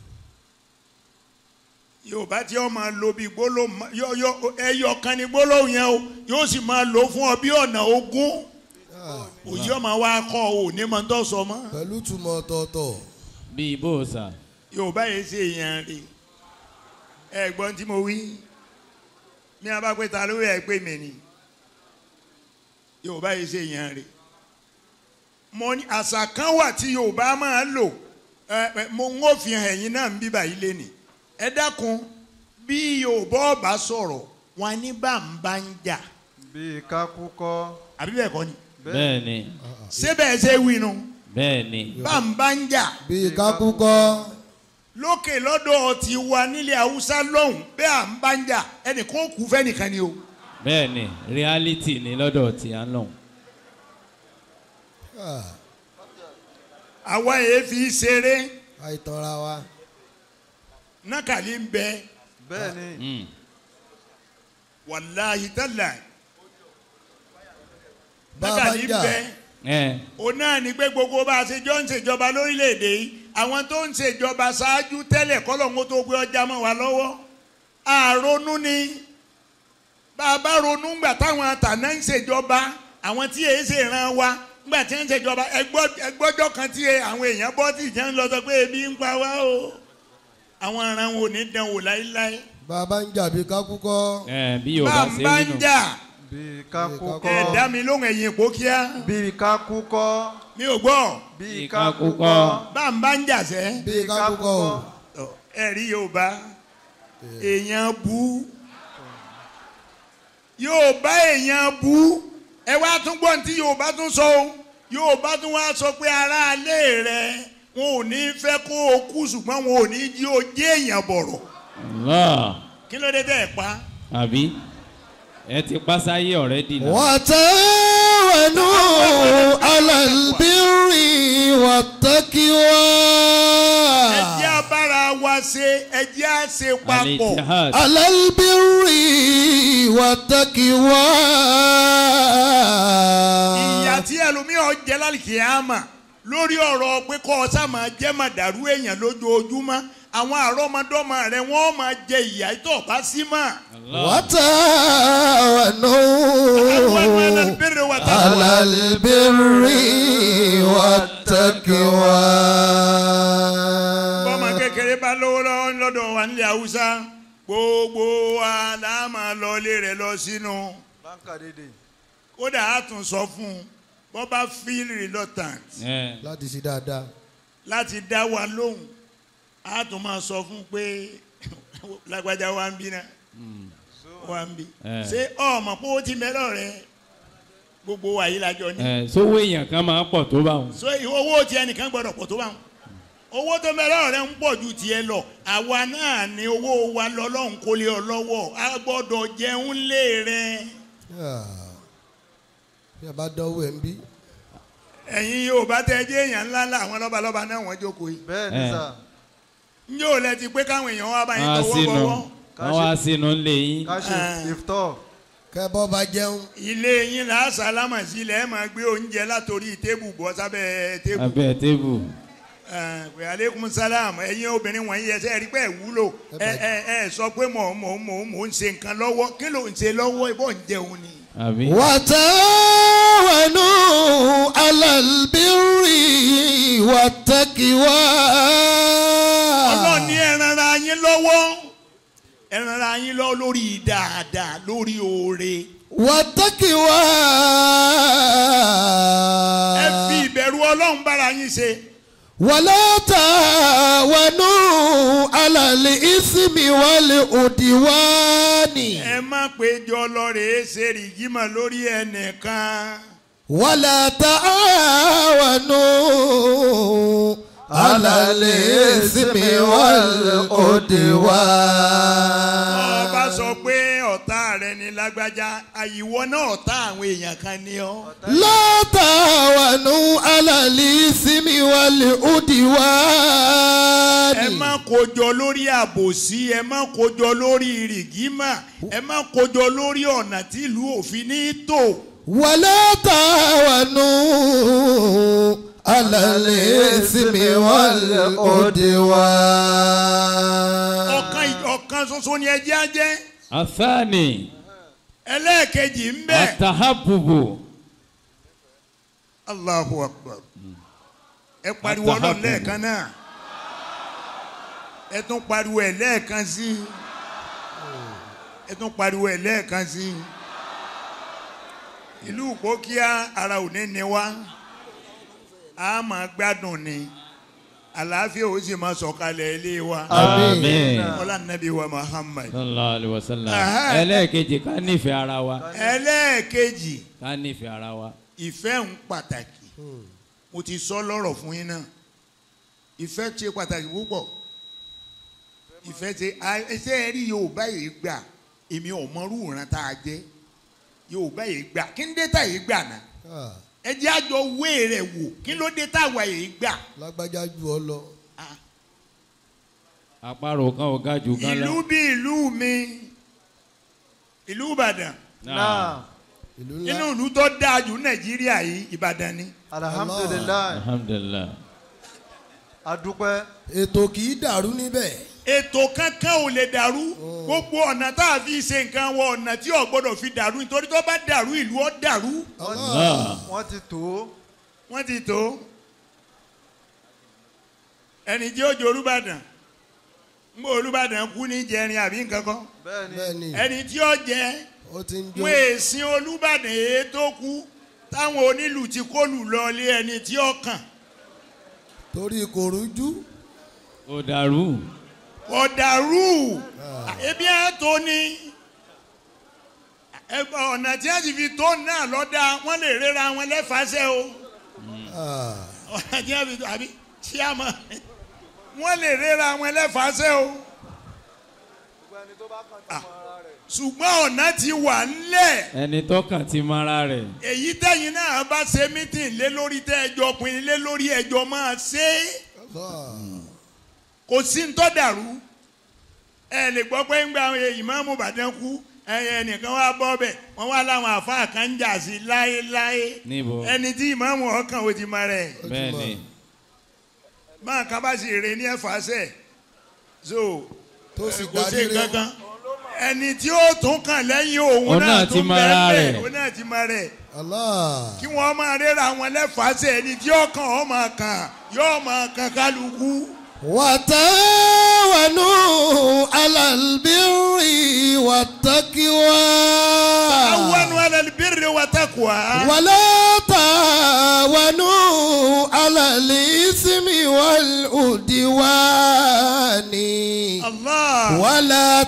Yorùbá tí ó máa lo bí gbólóhùn yọ yọ ẹyọ kan ní gbólóhùn yẹn o yóò sì máa lò fún ọ bí ọ̀nà ogún òjì ọmọ wa kọ́ ọ ò ní mọ̀ tó sọ mọ́ pẹ̀lú túmọ̀ ọ̀tọ̀ọ̀tọ̀. bíi bóòsà Yorùbá yìí ṣe èèyàn rè ẹ gbọ́n tí mo wí mi a bá pé ta ló yẹ pé mi ni Yorùbá yìí ṣe èèyàn rè mo ní àṣà kan wà tí Yorùbá máa ń lò ẹ ẹ, mo ń ó fi hàn ẹ̀yin náà ń bíbà yìí lé ní ẹ dákun bí Yorùbá ọba sọ̀rọ̀ wọn ní bá ń bá ń jà bíi kákúkọ́ àbí bẹ́ẹ̀ kọ́ ni bẹ́ẹ̀ ni ṣé bẹ́ẹ̀ ṣe wí nu bẹ́ẹ̀ ni bá ń bá ń jà bíi kákúkọ́. lókè lọ́dọ̀ ti wa nílẹ̀ haúsá lọ́hùn bẹ́ẹ̀ à ń bá ń jà ẹnìkan ó kú fẹ́nìkan ni o. bẹ́ẹ̀ ni reality ni lọ́dọ̀ tí a ń lọ. Ah, àwa yẹn fi ṣeré àìtọ́ra wa. nákàlí ń bẹ bẹ́ẹ̀ ni Mm. wàláhì tálà bá a bá nákàlí ń ń jà bẹ ẹ òun náà ní pé gbogbo bá a ṣe jọ ń ṣèjọba lórílẹ̀‐èdè yìí àwọn tó ń ṣèjọba ṣáájú tẹ́lẹ̀ kọ́lọ́hún tó gbé ọjà mọ́ wa lọ́wọ́ àrònú ni bá a bá ronú ńgbà táwọn àtàná ń ṣèjọba àwọn tí èyí ṣe ràn wa ńgbà tí ń ṣèjọba ẹgbọ́- ẹgbọ́jọ́ kan tí àwọn èèyàn bọ́ tí ìjẹun lọ sọ pé ebi ń pa wá o àwọn aràn wo ní dán wò láéláé bá a bá ń jà bíi kákúkọ́. ẹ bí bá yorùbá ń ṣe bá rí ń nù. jà bíi ẹ kákúkọ́ dá mi lóhùn ẹ̀yìn ìpó kíá bíi kákúkọ́ mi ò gbọ́ bíi Bíi kákúkọ́ kákúkọ́. bá ń bá ń jà sẹ́. bíi kákúkọ́ o. Ọ, ẹ rí yorùbá èèyàn bú yorùbá èèyàn bú ẹ wá tún gbọ́ ní tí yorùbá tún sọ o yorùbá tún wá sọ pé aráalé rẹ wọn ò ní fẹ́ kó o kú ṣùgbọ́n wọn ò ní jí o jẹ́ èèyàn bọ̀rọ̀ Allah kí ló dé tẹ́ ẹ pa àbí ẹ ti pásáyé ọ̀rẹ́dì náà. وتعاونوا على البر والتقوى ẹ jẹ́ abára wa ṣe ẹ jẹ́ à ṣe papọ̀ al-ittihad على البر والتقوى ìyà tí ẹlòmíràn jẹ lálìkìyàmà lórí ọ̀rọ̀ pé kọ́ ọ sá máa jẹ́ màdàrú èèyàn lójoojúmọ́ àwọn àrọ́mọdọ́mọ rẹ̀ wọ́n máa jẹ ìyà tó bá sí mọ́. وتعاونوا àwọn ẹlẹ́bẹ̀rẹ̀ wà tá a على البر والتقوى bọ́mọ kékeré bá lówó lọ́wọ́ lọ́dọ̀ wa nílẹ̀ haúsá gbogbo wa la máa lọ ilé rẹ̀ lọ sínú báńkà dédé kódà á tún sọ fún un bọ́ bá feel reluctant ẹ láti ṣe dáadáa láti dá wa lóhùn á tún máa sọ fún un pé lágbájá wa ń bí náà wa ń bí Eh. ṣé ọmọ pé ó ti mẹ́lọ̀ rẹ gbogbo wa yìí lájọ ní ẹ sówó èèyàn kan máa pọ̀ tó bá wọn. so owó tí ẹnìkan gbọdọ̀ pọ̀ tó bá wọn owó tó mẹ́lọ̀ rẹ ń pọ̀ ju tiẹ̀ lọ àwa náà ni owó wa lọ́lọ́run kó lé ọ lọ́wọ́ a gbọ́dọ̀ jẹun lé rẹ Ah. bí a bá dánwó ẹ̀ ń bí ẹ̀yin yóò bá tẹ jẹ́ èèyàn ńlá ńlá àwọn lọ́balọ́ba náà wọ́n jókòó yìí bẹ́ẹ̀ ni Eh. sà ń yóò lẹ ti pé káwọn èèyàn wá bá yín wọ́n á tọwọ́ sínú bọ̀wọ́ Ká wọ́n ṣe- á sínú ńlẹ̀ yín. ká ṣe Eh. ìftọ́ kẹ́bọ́ bá jẹun ilé yín là á sálámà sí ilẹ̀ ẹ̀ máa gbé oúnjẹ látòrí tébù bọ́ sábẹ́ tébù abẹ́ tébù. pé aleykum salam ẹ̀yin obìnrin wọ̀nyí ẹsẹ̀ rí pé ẹ̀ wúlò ẹ ẹ ẹ sọ pé mò ń mò ń mò ń mò ń ṣe nǹkan lọ́wọ́ kí ló ń ṣe lọ́wọ́ ìbọn ń jẹun ni. àbí. وتعاونوا على البر والتقوى ọlọ́run ní ẹ ràn ara yín lọ́wọ́ ẹ ràn ara yín lọ́wọ́ lórí dáadáa lórí oore والتقوى ẹ fi ìbẹ̀rù ọlọ́run bára yín ṣe ولا تعاونوا على الإثم والعدوان ẹ má péjọ lọ́rẹ̀ẹ́ ṣe rìgímọ̀ lórí ẹnìkan. ولا تعاونوا على الإثم والعدوان ọba sọ pé ọ̀tá rẹ ni lágbájá àyíwọ́ náà ọ̀tá àwọn èèyàn kan ni ọ́. لا تعاونوا على الإثم والعدوان ẹ má kójọ lórí àbòsí ẹ má kójọ lórí rìgímà ẹ má kójọ lórí ọ̀nà tí ìlú òfin ní tò. ولا تعاونوا على الإثم والعدوان ọ̀kan ọ̀kan ṣoṣo ni ẹjẹ́ á jẹ́ athani ẹlẹ́ẹ̀kejì ń bẹ. atahabubu Allahu akbar ẹ pariwo ọlọ́run Atahabubu. lẹ́ẹ̀kan náà ẹ tún pariwo ẹ lẹ́ẹ̀kan sí i ẹ tún pariwo ẹ lẹ́ẹ̀kan sí i ìlú ìpókíà ara ò ní ní wá a máa gbádùn ni àlàáfíà ó sì máa sọ̀kalẹ̀ ilé wa amen ọlá nàbí wa Muhammad sallallahu alayhi wa sallam Aha. ẹlẹ́ẹ̀kejì ká nífẹ̀ẹ́ ara wa ẹlẹ́ẹ̀kejì ká nífẹ̀ẹ́ ara wa ìfẹ́ ń pàtàkì mo ti sọ lọ́rọ̀ fún yín náà ìfẹ́ ṣe pàtàkì púpọ̀ ìfẹ́ ṣe ẹsẹ̀ rí yorùbá yìí gbà èmi ò mọrú ìran tá a jẹ́ yorùbá yìí gbà kí ń dé tá yìí gbà náà Ah, ẹ jẹ́ àjọ wé rẹ̀ wò kí ló dé táwa yìí gbà lágbájá ju ọ lọ. àparò kan ò ga jù kan lọ. ìlú bí ìlú mi ìlú ìbàdàn náà ìlú nínú ńlá ìlú tó dáa jù nàìjíríà yìí ìbàdàn ni alhamdulilayi alhamdulilah adúpẹ́ ètò kì í dàrú níbẹ̀. ètò kankan ò lè dàrú gbogbo ọ̀nà tá a fi ṣe nǹkan wọ ọ̀nà tí ò gbọ́dọ̀ fi dàrú nítorí tó bá dàrú ìlú ó dàrú Allah. wọ́n ti tó wọ́n ti tó ẹni tí ó jẹ olùbàdàn ń bọ olùbàdàn kú ní jẹrin àbí nǹkan kan bẹ́ẹ̀ ni bẹ́ẹ̀ ni ẹni tí ó jẹ ó ti ń jó. wọn èsìn olùbàdàn èyí tó kú táwọn onílù ti kólù lọ lé ẹni tí ó kàn torí kò rújú. ó dàrú ọ̀dàrú ebi ẹ̀ tó ní ẹ ọ̀nà tí a ti fi tó náà lọ́dà wọ́n lè rẹ́ra wọn lẹ́fàáṣẹ́ o Ah, ọ̀nà tí a fi tó àbí tí a mọ̀ wọ́n lè rẹ́ra wọn lẹ́fàáṣẹ́ o ṣùgbọ́n ọ̀nà ti wà ńlẹ̀ ẹni tọkàn ti mara rẹ̀ èyí tẹ̀yìn náà bá ṣe mítìn lé lórí tẹ́ ẹjọ́ pinnu lé lórí ẹjọ́ máa ṣe é Allah. kò sí ń tọ́ dàrú ẹ lè gbọ́ pé ń gba ìmáàmù Ìbàdàn kú ẹyẹ ẹnìkan wá bọ́ bẹ̀ wọ́n wá láwọn àfáà kan ń jà sí láéláé níbo ẹni tí ìmáàmù ọkàn ò ti mọ rẹ̀ bẹ́ẹ̀ ni máa ká bá sì rè ní ẹ̀fà sẹ̀ so tó sì kò sí darí rẹ̀. kankan ẹni tí ó tún kàn lẹ́yìn òun Òun náà náà ti tún mọ bẹ́ẹ̀ ara bẹ́ẹ̀ rẹ̀. òun náà ti mọ rẹ̀ Allah. kí wọ́n máa rẹ́ra wọn lẹ́fàásẹ̀ ẹni tí ó kàn ọ́ máa kàn yóò máa kàn kálukú. وتعاونوا على البر والتقوى awanu alal birri wa taqwa. ولا تعاونوا على الإثم والعدوان Allah. ولا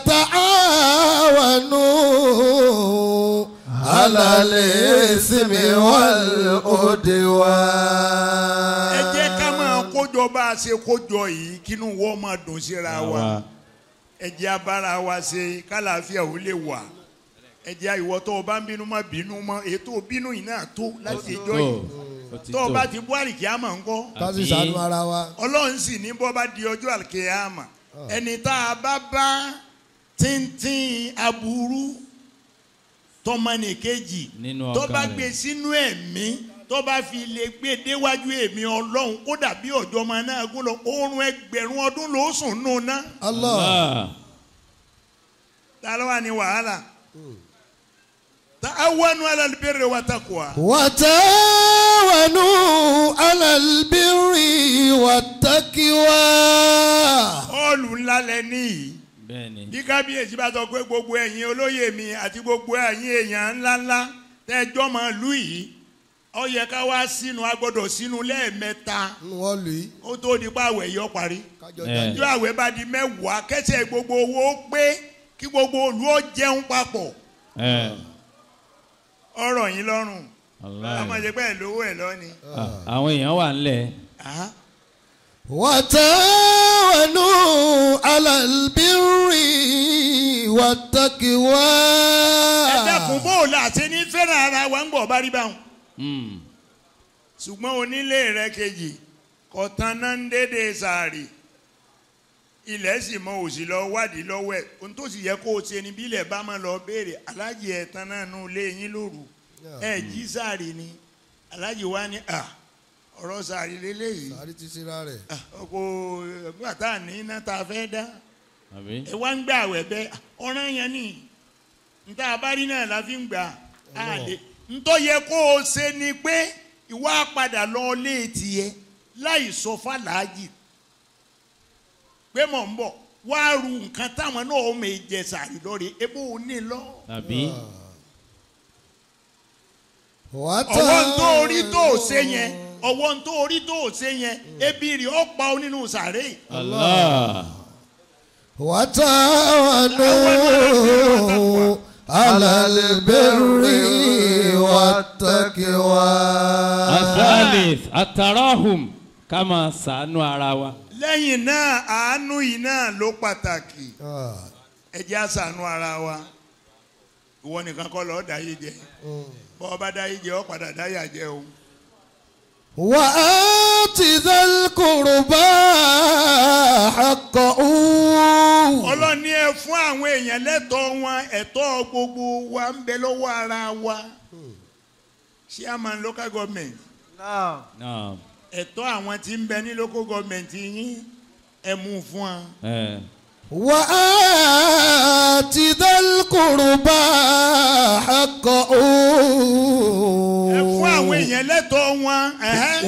تعاونوا على الإثم والعدوان ẹ jẹ́ ká máa kójọ bá a ṣe kójọ yìí kínú wọ́n máa dùn síra wa àwa ẹ jẹ́ abára wa ṣe kálàáfíà ò lè wà ẹ jẹ́ ìwọ tó o bá ń bínú má bínú mọ́ ètò bínú yìí náà tó láti ìjọ tó yìí ó ti tó o tó bá ti bú àlìkí àmọ́ ńkọ́ káfí sànú ara wa. ọlọ́run sì ní bọ́ bá di ọjọ́ àlìkí àmọ́ ẹni tá a bá bá tíntín aburú tọmọnìkejì Nínú tó ọkàn bá rẹ̀. gbé sínú ẹ̀mí tó bá fi lè gbé déwájú èmi ọlọ́run ó dàbí ọjọ́ máa náà gún lọ oorun ẹgbẹ̀rún ọdún ló sùn nù ná Allah. Allah. ta ló wà ní wàhálà ta'awanu ala albirri wa taqwa وتعاونوا على البر والتقوى ọ́ọ̀lù ńlá lẹ níyì bẹ́ẹ̀ ni bí kábíyèsí bá sọ pé gbogbo ẹ̀yin olóyè mi àti gbogbo ẹ̀yin èèyàn ńláńlá tẹ́jọ́ máa lù yìí ó yẹ ká wá sínú a gbọ́dọ̀ sínú lẹ́ẹ̀mẹ́ta nínú wọn lù í ó tó di pa àwẹ̀ yọ parí kájọ Eh. jáde. ọjọ́ àwẹ̀ bá di mẹ́wàá kẹ́sẹ̀ gbogbo owó pé kí gbogbo olú ó jẹun papọ̀ ẹ ọ̀rọ̀ yín lọ́rùn wàláhì. ọmọ ìjẹ́ pẹ́ lówó ẹ̀ lọ́ni. Ah, àwọn èèyàn wà ńlẹ̀ Ah, وتعاونوا على البر والتقوى ẹ dákun bó o là ṣe ní fẹ́ràn ara wa ń bọ̀ bá rí báwọn. Mm. ṣùgbọ́n onílé rẹ kejì kọ̀tàn náà ń dédé sàárì ilẹ̀ sì mọ òsì lọ wádìí lọ́wọ́ ẹ̀ ohun tó sì yẹ kó o ṣe ni bí ilẹ̀ bá máa lọ béèrè alájì ẹ̀tàn náà nù lé yín lóru ẹ̀ jí sàárì ni alájì wa ni à ọ̀rọ̀ sàárì lélẹ́yìí sáré ti síra rẹ̀. Ah, ọkọ̀ ẹ̀gbọ́n àtà ní iná tá a fẹ́ dá àbí ẹ wá ń gbà wẹ̀ bẹ́ẹ̀ ọ̀ràn yẹn ni níta abárí náà la fi ń gbà á lè ntọ́ yẹ kó o ṣe ni pé ìwà padà lọ léètì yẹ láì sọ fàlàájì pé mọ̀ ń bọ̀ wá ru nǹkan táwọn náà ó mè jẹ sàrí lọ́rẹ̀ ebó o ní lọ. tàbí ọwọ́ ń tó orí tó o ṣe yẹn ọwọ́ ń tó orí tó o ṣe yẹn ebi rì ó pa ọ nínú sàré. Allah وتعاونوا على البر والتقوى athalith atarahum ká máa ṣàánú ara wa lẹ́yìn náà àánú yìí náà ló pàtàkì. آه. ẹ jẹ́ àṣàánú ara wa ìwọ nìkan kọ́ lọ́ọ́ dáyé jẹ bọ́ ọ bá dáyé jẹ ọ padà dáyà jẹ o. وآت ذا القربى حقه ọlọ́ni ẹ fún àwọn èèyàn lẹ́tọ̀ọ́ wọn ẹ̀tọ́ gbogbo wa ń bẹ lọ́wọ́ ara wa chairman local government Naam. Naam. ẹ̀tọ́ àwọn tí ń bẹ ní local government yín ẹ mú un fún wa. ẹ وآت ذا القربى حقه ẹ fún àwọn èèyàn lẹ́tọ̀ọ́ wọn ẹ̀hẹ́.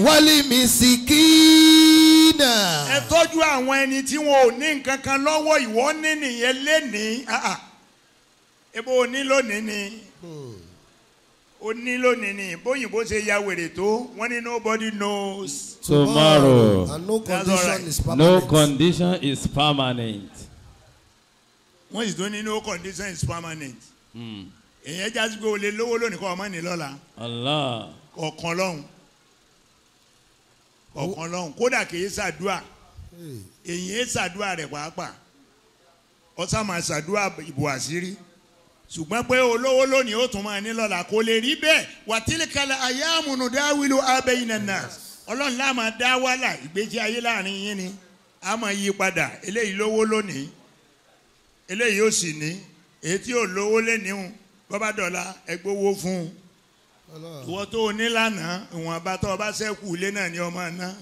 والمسكين ẹ tọ́jú àwọn ẹni tí wọn ò ní nǹkan kan lọ́wọ́ ìwọ ní nìyẹn lénìí ah, ah. ebo o ní lónìí ni o ní lónìí ni bóyìnbó ṣe ya wèrè tó wọ́n ní nobody knows. tomorrow and no That's condition alright. is no permanent. condition is permanent wọ́n sì tún ní no condition is permanent. Mm. èyàn jásí pé o lè lówó lónìí kọ́ ọmọ ní lọ́la Allah kọ̀ọ̀kan lọ́hùn kọ̀ọ̀kan lọ́hùn kódà kì í ṣàdúà Hey. èyí ń ṣàdúà rẹ̀ pàápàá ọ̀sà máa ṣàdúà ìbò àṣírí ṣùgbọ́n pé olówó lónìí ó tún máa ní lọ́la kò lè rí bẹ́ẹ̀ wàtílìkalẹ̀ ayé àmúnú dáwìlú abẹ́yìn nàná ọlọ́run láà máa dá wàhálà ìgbésí ayé láàrin yín ni a máa yí padà eléyìí lówó lónìí eléyìí ó sì ní èyí tí ò lówó léníhùn bọ́bá dọ̀la ẹgbówó fún un Allah. ìwọ tó o ní lánàá ìwọ̀nba tó o bá ṣẹ́kù ilé náà ni ọmọ náà.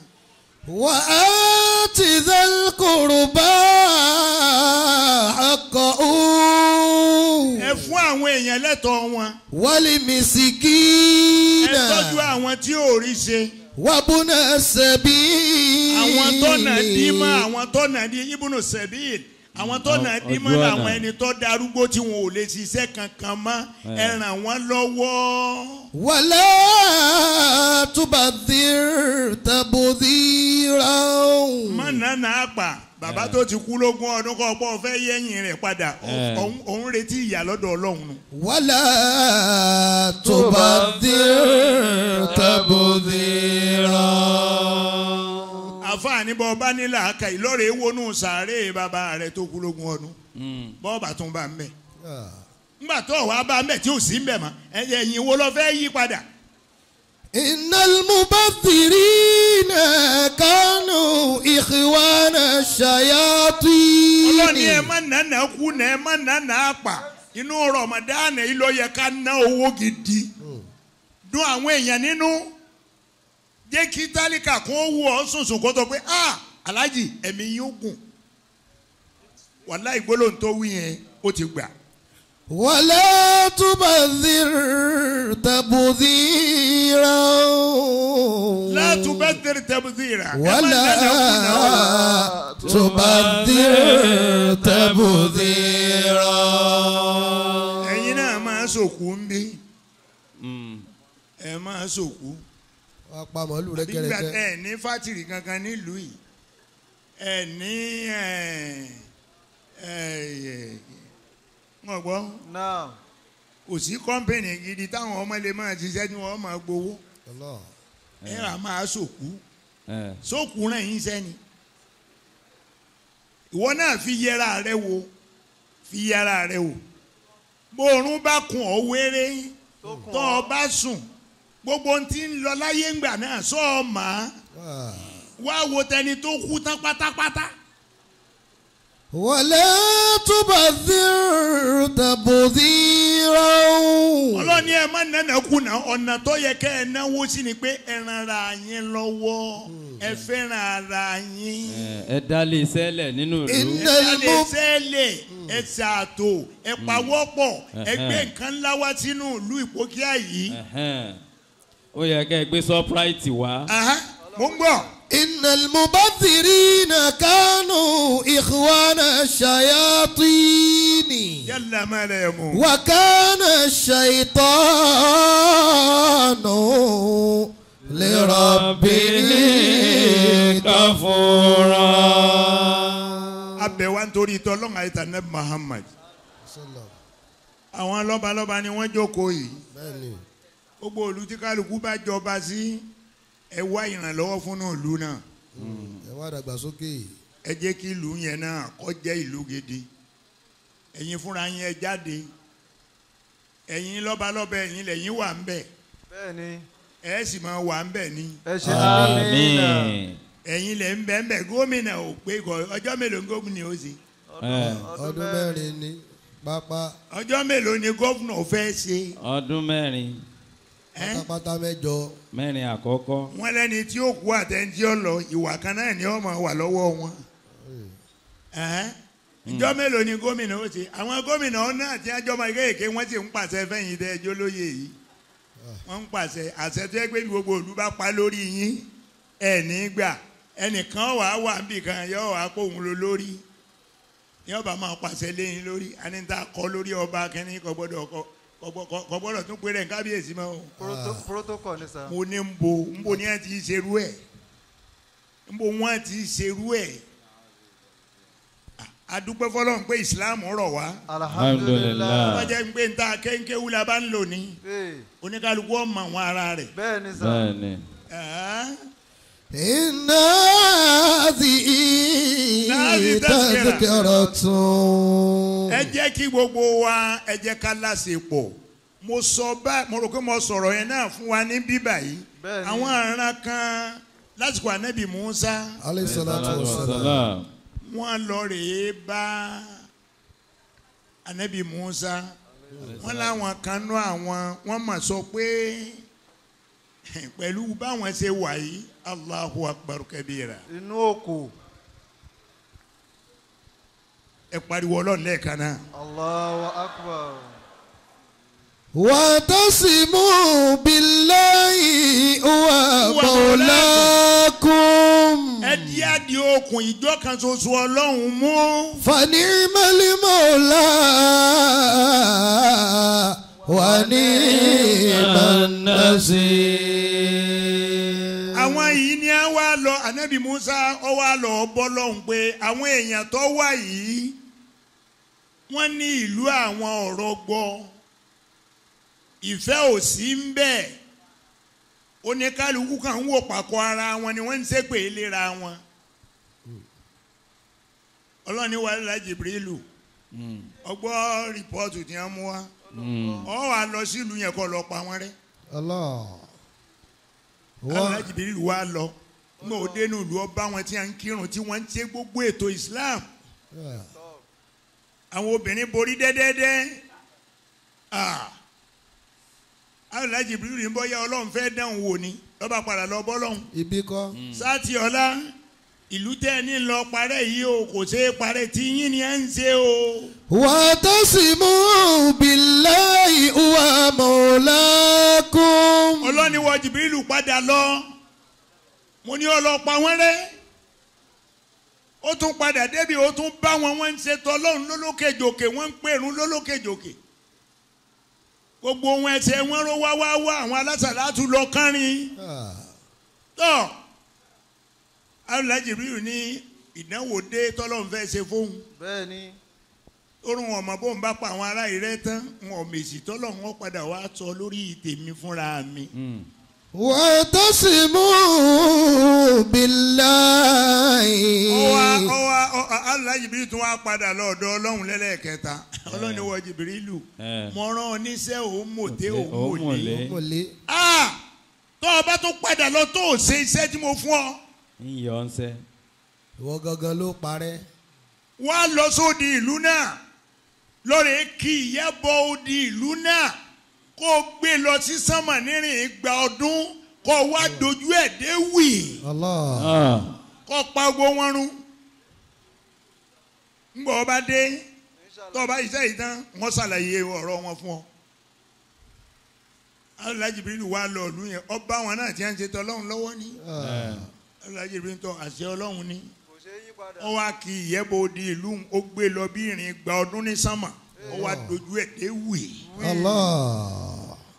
وآت ذا القربى حقه ẹ fún àwọn èèyàn lẹ́tọ̀ọ́ wọn والمسكين ẹ tọ́jú àwọn tí ò rí ṣe وابن السبيل àwọn tọ́nà dímọ̀ àwọn tọ́nà dí ibùnú sẹ́bíìl àwọn tọ́nà Ojú dímọ̀ ọ̀nà. làwọn ẹni tó darúgbó tí wọn ò lè ṣiṣẹ́ kankan mọ́ ẹ ràn wọ́n lọ́wọ́. ولا تبذر تبذيرا má nànà àpà bàbá tó ti kú lógún ọdún kọ́ pọ́ fẹ́ yẹ́yìn rẹ̀ padà Eh. òun- òun retí ìyà lọ́dọ̀ ọlọ́run nù. ولا تبذر تبذيرا àfààní bọ́ ọba nílà aka ìlọ́rẹ̀ wọnú sàárè bàbá rẹ̀ tó kú lógún ọdún Mm. bọ́ọ̀bà tún bá ń bẹ̀. آه. ńgbà tó wàá bá ń bẹ̀ tí ò sí ń bẹ̀ mọ́ ẹ̀yìn ẹ̀yìn wo lọ fẹ́ yí padà. إن المبذرين كانوا إخوان الشياطين ọlọ́ni ẹ má nànà kú nà ẹ má nànà àpà inú rọmọdánù yìí ló yẹ ká ná owó gidi dùn àwọn èèyàn nínú jẹ́ kí tálíkà kún owó ọ sùnsùn kó tó pé ah alájì ẹ̀mí yín ó gùn wàláhì gbólóhùn tó wí yẹn ó ti gbà. ولا تبذر تبذيرا látúbẹ̀ tẹ̀rẹ̀ tẹ̀bùsíra ẹ má ولا nànà kú nà ó. تبذر تبذيرا ẹ̀yin náà máa sòkú ń bí Mm. ẹ máa sòkú. wàá pa màálù nígbà rẹ́gẹ́rẹ́gẹ́ ẹ ní fátìrì kankan nílùú yìí ẹ ní ẹ ẹ ẹ wọn gbọ́ Naam. kò sí kọ́ńpìnì gidi táwọn ọmọ lè máa ṣiṣẹ́ tí wọ́n máa gbowó Allah. ẹ rà máa sòkú ẹ sókù náà yín sẹ́ni ìwọ náà fi yẹra rẹ wo fi yẹra rẹ wo bóorun bá kun ọ wéré tó o bá sùn gbogbo ohun tí ń lọ láyé ńgbà náà sọ ọ mà á Ah. wá wo tẹni tó kú tán pátápátá ولا تبذر تبذيرا ọlọ́ni ẹ má nánà kùnà ọ̀nà tó yẹ kẹ́ ẹ náwó sí ni pé ẹ ran ara yín lọ́wọ́ ẹ fẹ́ràn ara yín. ẹ ẹ dálé sẹ́lẹ̀ nínú ìlú In- ẹ lè sẹ́lẹ̀ ẹ ṣàtò ẹ pawọ́pọ̀ ẹ gbé nǹkan ńlá wá sínú ìlú ìpókíà yìí. Ẹhẹ́n. ó yẹ kẹ́ ẹ gbé sọ́práìtì wá Aha, mo ń gbọ́. إن المبذرين كانوا إخوان الشياطين yálà má rẹ̀ mú. وكان الشيطان لربه káfúrà. abẹ wa nítorí tọ́lọ́n àyètà nẹ́ Muhammad. àwọn lọ́balọ́ba ni wọ́n jókòó yìí. bẹ́ẹ̀ni gbogbo ìlú tí kálukú bá jọba sí ẹ wá ìrànlọ́wọ́ fún ìlú náà. ẹ wá dàgbàsókè ẹ jẹ́ kí ìlú yẹn náà kó jẹ́ ìlú gidi ẹ̀yin fúnra yín ẹ jáde ẹ̀yin lọ́balọ́ba ẹ̀yin lẹ́yìn wà ń bẹ̀ bẹ́ẹ̀ni ẹ sì máa wà ń bẹ̀ ni ẹ ṣe àmín. ẹ̀yin lẹ́ ń bẹ̀ ń bẹ̀ gómìnà ò pé kọ ọjọ́ mélòó ni gómìnà ó ṣe Ẹ, ọdún mẹ́rin ní pápá ọjọ́ mélòó ni gómìnà fẹ́ ṣe ọdún mẹ́rin ẹ́? pátápátá mẹ́jọ mẹ́rin àkọ́kọ́ wọ́n lẹ́ni tí ó kú àtẹ̀ntí ó lọ ìwà kan náà ni ó máa wà lọ́wọ́ wọn ẹ́? ìjọ́ mélòó ni gómìnà ó ṣe àwọn gómìnà náà tí wọ́n jọ máa kéèké wọ́n sì ń pàṣẹ fẹ́yìn tẹ́ ẹjọ́ lóye yìí wọ́n ń pàṣẹ àṣẹ tó yẹ pé bí gbogbo òlu bá pa lórí yín ẹ̀ ní gbà ẹnìkan wà á wà níbì kan yọ wà á kó òun lọ lórí yọ bá máa pàṣẹ léyìn lórí anita kọ lórí ọba kẹ́ni kò gbọ́dọ̀ kọ kò gbọ́dọ̀ tún pé rẹ̀ ń kábíyèsí mọ́ o Proto- protocol ni sà. mo ní ń bo ń bo ní ẹ ti ṣerú ẹ ń bo wọn ti ṣerú ẹ adúpẹ́ fọlọ́run pé ìsìláàmù rọ̀ wá Alhamdulillah. wọ́n jẹ́ pé ń ta kéńkéwú la bá ń lò ní Ee, oníkálukú ọmọ àwọn ara rẹ̀ bẹ́ẹ̀ni sà. bẹ́ẹ̀ni Ah, إن هذه هذه تذكرة. تذكرة ẹ jẹ́ kí gbogbo wa ẹ jẹ́ ká láṣepọ̀ mo sọ bá mo rò pé mo sọ̀rọ̀ yẹn náà fún wa ní bíbà yìí Bẹ́ẹ̀ni. àwọn aràn kan lásìkò ànábì Musa عليه الصلاة والسلام Salam. wọ́n lọ rèé bá anabi musa wọ́n láwọn kan nú àwọn wọ́n mà sọ pé pẹ̀lú báwọn ṣe wà yìí allahu akbar kabira Inú òkú. ẹ pariwo ọlọ́run lẹ́ẹ̀kan náà. Allahu akbar. واعتصموا بالله هو مولاكم ẹ di adi okùn ìjọ kan ṣoṣo ọlọ́run mú فنعم المولى ونعم النصير àwọn yìí ni a wá lọ anabi musa ọ wá lọ bọ́ lọ́hùn pé àwọn èèyàn tó wà yìí wọ́n ní ìlú àwọn ọ̀rọ̀ gbọ́ ìfẹ́ ò sí ń bẹ̀ oníkálukú kan ń wò pàkọ́ ara wọn ni wọ́n ń ṣépè léra wọn ọlọ́ni wàhálà jibrilu Mm. ọgbọ́ rìpọ́ọ̀tù tí wọ́n mú wa Mm. ọ wà lọ sílùú yẹn kọ́ lọ pa wọ́n rẹ́ الله wàhálà jibrilu wà lọ mo ò dénú ìlú ọba wọn tí wọ́n ń kírun tí wọ́n ń ṣe gbogbo ètò Islam àwọn obìnrin borí dẹ́dẹ́dẹ́ ah wàhálà jibrilu ní bọ́yá ọlọ́run fẹ́ dáhùn wò ni lọ́ba padà lọ bọ́ lọ́hùn ibi kọ́ sáàtì ọ̀la ìlú tẹ́ ẹ ní lọ parẹ́ yìí o kò ṣeé parẹ́ tí yín ni ẹ ń ṣe o. واعتصموا بالله هو مولاكم ọlọ́ni wọ jìbìrìlù padà lọ mo ní ọlọ́pàá wọn rẹ́ ó tún padà débi ó tún bá wọn wọ́n ń ṣe tọ́lọ́run lólókèjòkè wọ́n ń pèrún lólókèjòkè gbogbo wọn ẹsẹ̀ wọn ró wá wá wá àwọn alásàlátù lọ kárin Ah, tọ́ alùpàá jìbìrìlù ní ìdánwò dé tọ́lọ́run fẹ́ ṣe fóun Bẹ́ẹ̀ni. orun ọmọ bó ń bá pa àwọn ará ìrẹ́ tán wọn ò mèsì tọ́lọ̀ wọn padà wá sọ lórí tèmi fúnra mi. Mm. واعتصموا بالله ọwọ́ ọwọ́ Allah Jibril tún wá padà lọ́dọ̀ ọlọ́run lẹ́lẹ́kẹta ọlọ́run ni wọ́n Jibrilu Eh. mo rán oníṣẹ́ òun mòté òun Òun mòlé. mọ̀lẹ́. mọ̀lẹ́ Ah! tó o bá tún padà lọ tó o ṣe iṣẹ́ tí mo fún ọ ń yọ ọ́n sẹ́. ìwọ gangan ló parẹ́ wá lọ sóde ìlú náà lórí kí ìyẹ́bọ odi ìlú náà kó o gbé lọ sí sánmà nírìn ìgbà ọdún kó o wá dojú ẹ̀ dé wì Allah Ah. kó o pa gbogbo wọn run ńgbọ́ ọba dé tó o bá iṣẹ́ yìí tán wọ́n ṣàlàyé ọ̀rọ̀ wọn fún ọ. Allah Jibril wá lọ ìlú yẹn ọba wọn náà ti ń ṣe tọ́lọ́run lọ́wọ́ ní Eh. Allah Jibril tọ́ àṣẹ ọlọ́run ní kò ṣe é yí padà. wọ́n wá kí ìyẹ́bọ̀ odi ìlú ó gbé lọ bí ìrìn gba ọdún ní sánmà ó wá dojú ẹ̀ dé wì. Allah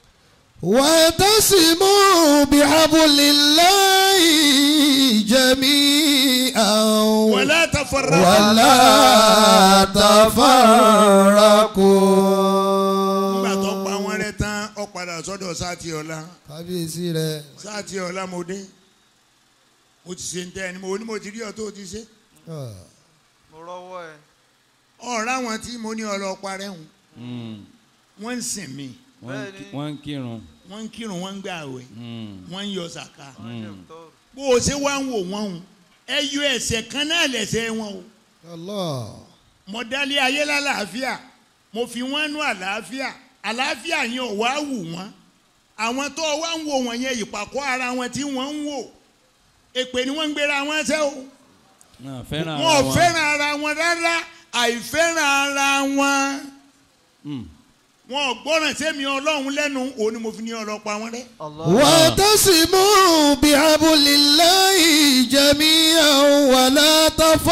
واعتصموا بحبل الله جميعا wala tafarraqu. ولا تفرقوا nígbà tó pa wọ́n rẹ́ tán ó padà sọ́dọ̀ sáàtì ọ̀la kábíyèsí rẹ sáàtì ọ̀la mo dé mo ti ṣe ń tẹ́ ẹni mo ní mo ti rí ọ tó o ti ṣe. mo rọ́wọ́ ẹ. ọ̀rọ̀ àwọn tí mo ní ọlọ́pàá rẹ̀ hùn Mm. wọ́n ń sìn mí Wọ́n ń kí- Bẹ́ẹ̀ni. wọ́n ń kírun. wọ́n ń kírun wọ́n ń gbà àwẹ̀ Mm. wọ́n ń yọ sàká wọ́n ṣe tọ́. bó o ṣe wá ń wò wọ́n hùn ẹ yọ ẹsẹ̀ kan náà lẹ́sẹ̀ wọn o. Allah mo dálé ayé lálàáfíà mo fi wọ́n nú àlàáfíà àlàáfíà yẹn ò wá wù wọ́n àwọn tó wá ń wò wọ́n yẹn ìpàkọ́ ara wọn tí wọ́n ń wò èpè ni wọ́n ń gbéra wọn ṣẹ́ o Náà fẹ́ràn wọn ò ara wọn. fẹ́ràn ara wọn rárá àìfẹ́ràn ara wọn Mm. wọn ò gbọ́ràn sẹ́mi ọlọ́run lẹ́nu òun ni mo fi ní ọlọ́pàá wọn rẹ́ Allah. واعتصموا بحبل الله جميعا ولا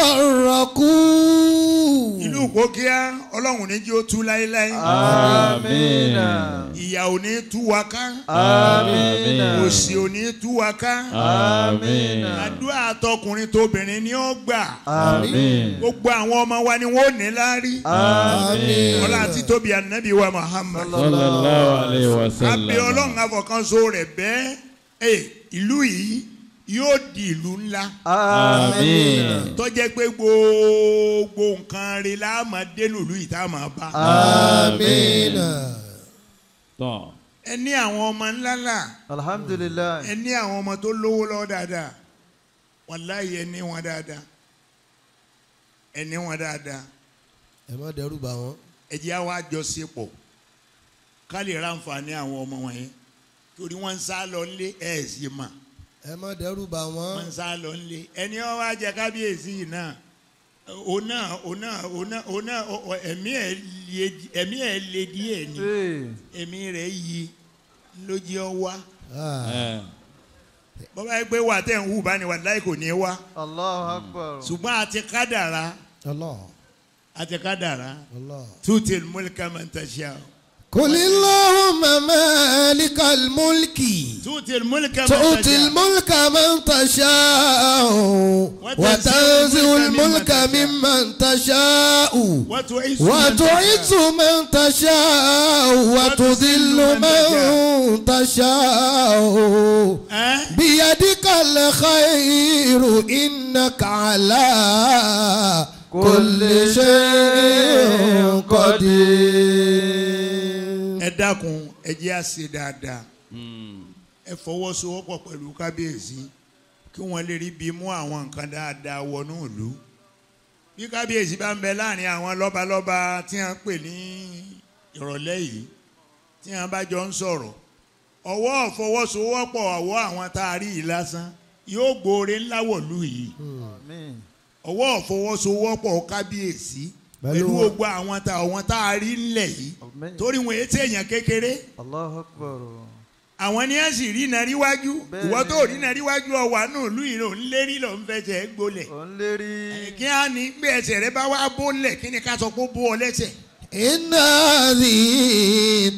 تفرقوا ìlú kókíá ọlọ́run ní jí ó tú láéláé Amina. ìyà ò ní tú wa ká Amina. òṣì ò ní tú wa ká Amina. àdúrà tọkùnrin tóbìnrin ni ó gbà. Àmín. gbogbo àwọn ọmọ wa ni wọn ò ní láárí Àmín. ọlá àti tóbi ànábì wa Muhammad Sallallahu alayhi wa sallam. abẹ Ọlọ́run àfọkànso rẹ̀ bẹ́ẹ̀ ẹ ìlú yìí yóò di ìlú ńlá Àmín. tó jẹ́ pé gbogbo nǹkan rẹ̀ la máa dénú ìlú yìí tá a máa bá آمين Tọ́. ẹ ní àwọn ọmọ ńlá là Alhamdulillah. ẹ ní àwọn ọmọ tó lówó lọ dáadáa wàláyé ẹ ní wọn dáadáa ẹ ní wọn dáadáa. ẹ má dẹ́rù bà wọ́n. ẹ jẹ́ àwa àjọṣepọ̀ ká lè ra àǹfààní àwọn ọmọ wọn yẹn torí wọ́n ń sá lọ nílé ẹ̀ sì mà ẹ má dẹ́rù bà wọ́n wọ́n. ń sá lọ nílé ẹni wọn wá jẹ kábíyèsí yìí náà òun náà òun náà òun náà òun náà ọ- ọ- ẹ̀mí ẹ̀ le ẹ̀mí ẹ̀ le díẹ̀ ni Ee. ẹ̀mí rẹ̀ yí lójú ọ wá Ah, Eh. bọ́bá yẹ pé wà tẹ̀ ń hù bá ní wà láì kò ní í wá Allahu Akbar. ṣùgbọ́n àti kádàrá Allah àti kádàrá Allah. tutil mulka man tasha قل اللهم مالك الملك tutil mulka man تؤتي tasha. الملك من تشاء وتنزع الملك ممن تشاء وتعز من وتعز من تشاء وتذل من تشاء ẹ́ بيدك الخير إنك على كل شيء قدير ẹ dákun ẹ jẹ́ á ṣe dáadáa Mm. ẹ fọwọ́sowọ́pọ̀ pẹ̀lú kábíyèsí kí wọ́n lè rí bí mú àwọn nǹkan dáadáa wọnú ìlú bí kábíyèsí bá ń bẹ láàrin àwọn lọ́balọ́ba tí wọ́n pè ní ìrọ̀lẹ́ yìí tí wọ́n bá jọ ń sọ̀rọ̀ ọwọ́ fọwọ́sowọ́pọ̀ ọwọ́ àwọn tá a rí yìí lásán yóò gbóore ńlá wọ̀lú yìí Àmín. ọwọ́ fọwọ́sowọ́pọ̀ kábíyèsí Pẹ̀lú pẹ̀lú wọn. gbogbo àwọn tá àwọn tá a rí ńlẹ̀ yìí Àmín. torí wọn èyí tẹ̀yàn kékeré Allahu Akbar. àwọn ni a sì rí iná ríwájú Bẹ́ẹ̀ni. ìwọ tó rí iná ríwájú ọwà náà lù yìí ló ń lérí ló ń fẹsẹ̀ gbolẹ̀ Ò ń lérí. kí á ní gbé ẹsẹ̀ rẹ bá wá bólẹ̀ kí ni ká sọ pé ó bó ọ lẹ́sẹ̀. إن هذه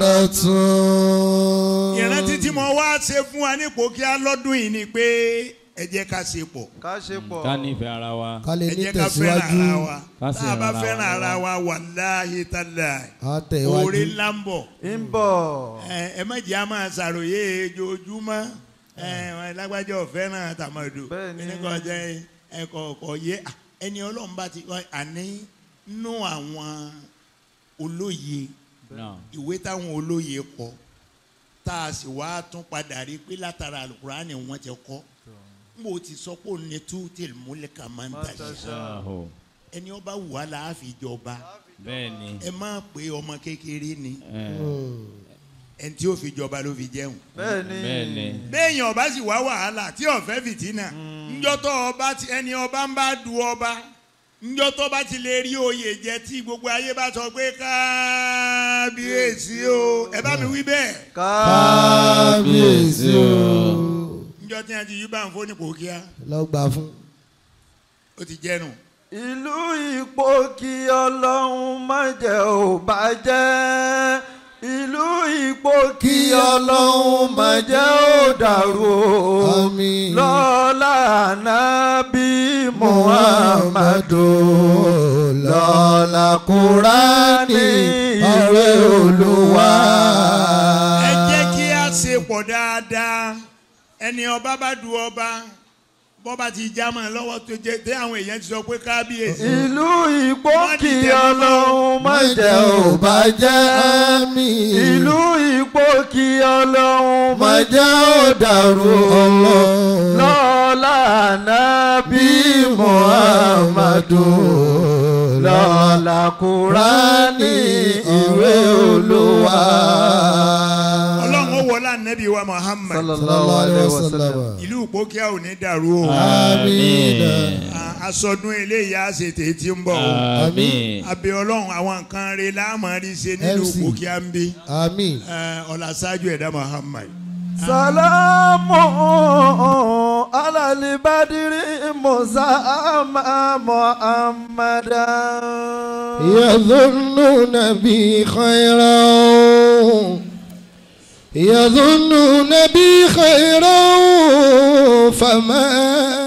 تذكرة ìrántí tí mo wá ṣe fún wa nípò kí á lọ́dún yìí ni pé ẹ jẹ́ ká ṣe pọ̀ ká ṣe pọ̀. ká nífẹ̀ẹ́ ara wa ká lè ẹ ní jẹ́ ká fẹ́ràn tẹ̀síwájú ara wa Ká tá a bá fẹ́ràn fẹ́ràn ara ara wa wàláhì tàláhì á tẹ̀wájú. oore ńlá ń bọ̀ ń bọ̀. ẹ ẹ má jẹ́ a máa ṣàròyé ojoojúmọ́ ẹ ẹ lágbájá ọ̀fẹ́ràn tàmọ̀dò Bẹ́ẹ̀ni. ẹnìkan jẹ́ ẹkọ̀ ọ̀kọ̀ yé à, ẹni ọlọ́run bá ti àní nú àwọn olóye náà ìwé táwọn olóye kọ tá a sì wá tún padà rí pé látara alukurani wọn ti kọ n bò ti sọ pé òun ni tú tèl múlẹ̀ ká máa ń tàṣà ṣáàhó ẹni ọba wù wá la á fi jọba bẹ́ẹ̀ ni ẹ má pé ọmọ kékeré ni ẹ, ẹni tí ó fi jọba ló fi jẹun bẹ́ẹ̀ ni. bẹ́ẹ̀ ni béèyàn ọba sì wá wàhálà tí ọ̀fẹ́ fìtínà ńjọ́tọ̀ ọba ti ẹni ọba ń bá du ọba ńjọ́tọ̀ bá ti lè rí oyè jẹ tí gbogbo ayé bá sọ pé kábíyèsí o ẹ bá mi wí bẹ́ẹ̀ kábíyèsí o. ńjọ́ tí wọ́n ti yí bá ń fóní kò kíá lọ gbà fún. ó ti jẹ́nu. ìlú ipò kí ọlọ́run má jẹ́ ò bàjẹ́. ìlú ipò kí ọlọ́run má jẹ́ ò dàrú o. Àmín. lọ́lá nábì muhammadu. lọ́la kúránì ọ̀rẹ́ olúwa. ẹ jẹ́ kí a ṣe pọ̀ dáadáa ẹni ọba bá du ọba bọ́ba ti já mọ́ ẹ lọ́wọ́ tó jẹ́ tẹ́ àwọn èèyàn ti sọ pé kábíyèsí. ìlú ipò kí ọlọ́run má jẹ́ ò bàjẹ́. àmín. ìlú ipò kí ọlọ́run má má jẹ́ jẹ́ ó dàrú ọlọ́run. lọ́lá nábì bí muhammadu lọ́la kúránì ìwé olúwa. ọlọ́run ó wọlé ànábì wa muhammad sallallahu alayhi wa sallam. ìlú ìpókíà ò ní dàrú o àmín. À- aṣọdún eléyìí á ṣe tèyí tí ń bọ̀ o àmín abẹ ọlọ́run àwọn nǹkan rẹ̀ láàmú rí ṣe nílùú MC. ìpókíà ń bí àmín. ọ̀là ṣáájú ẹ̀dá muhammad. salamu alali badiri musa ama muhammadan. يظنون بي خيرا يظنون بي خيرا فما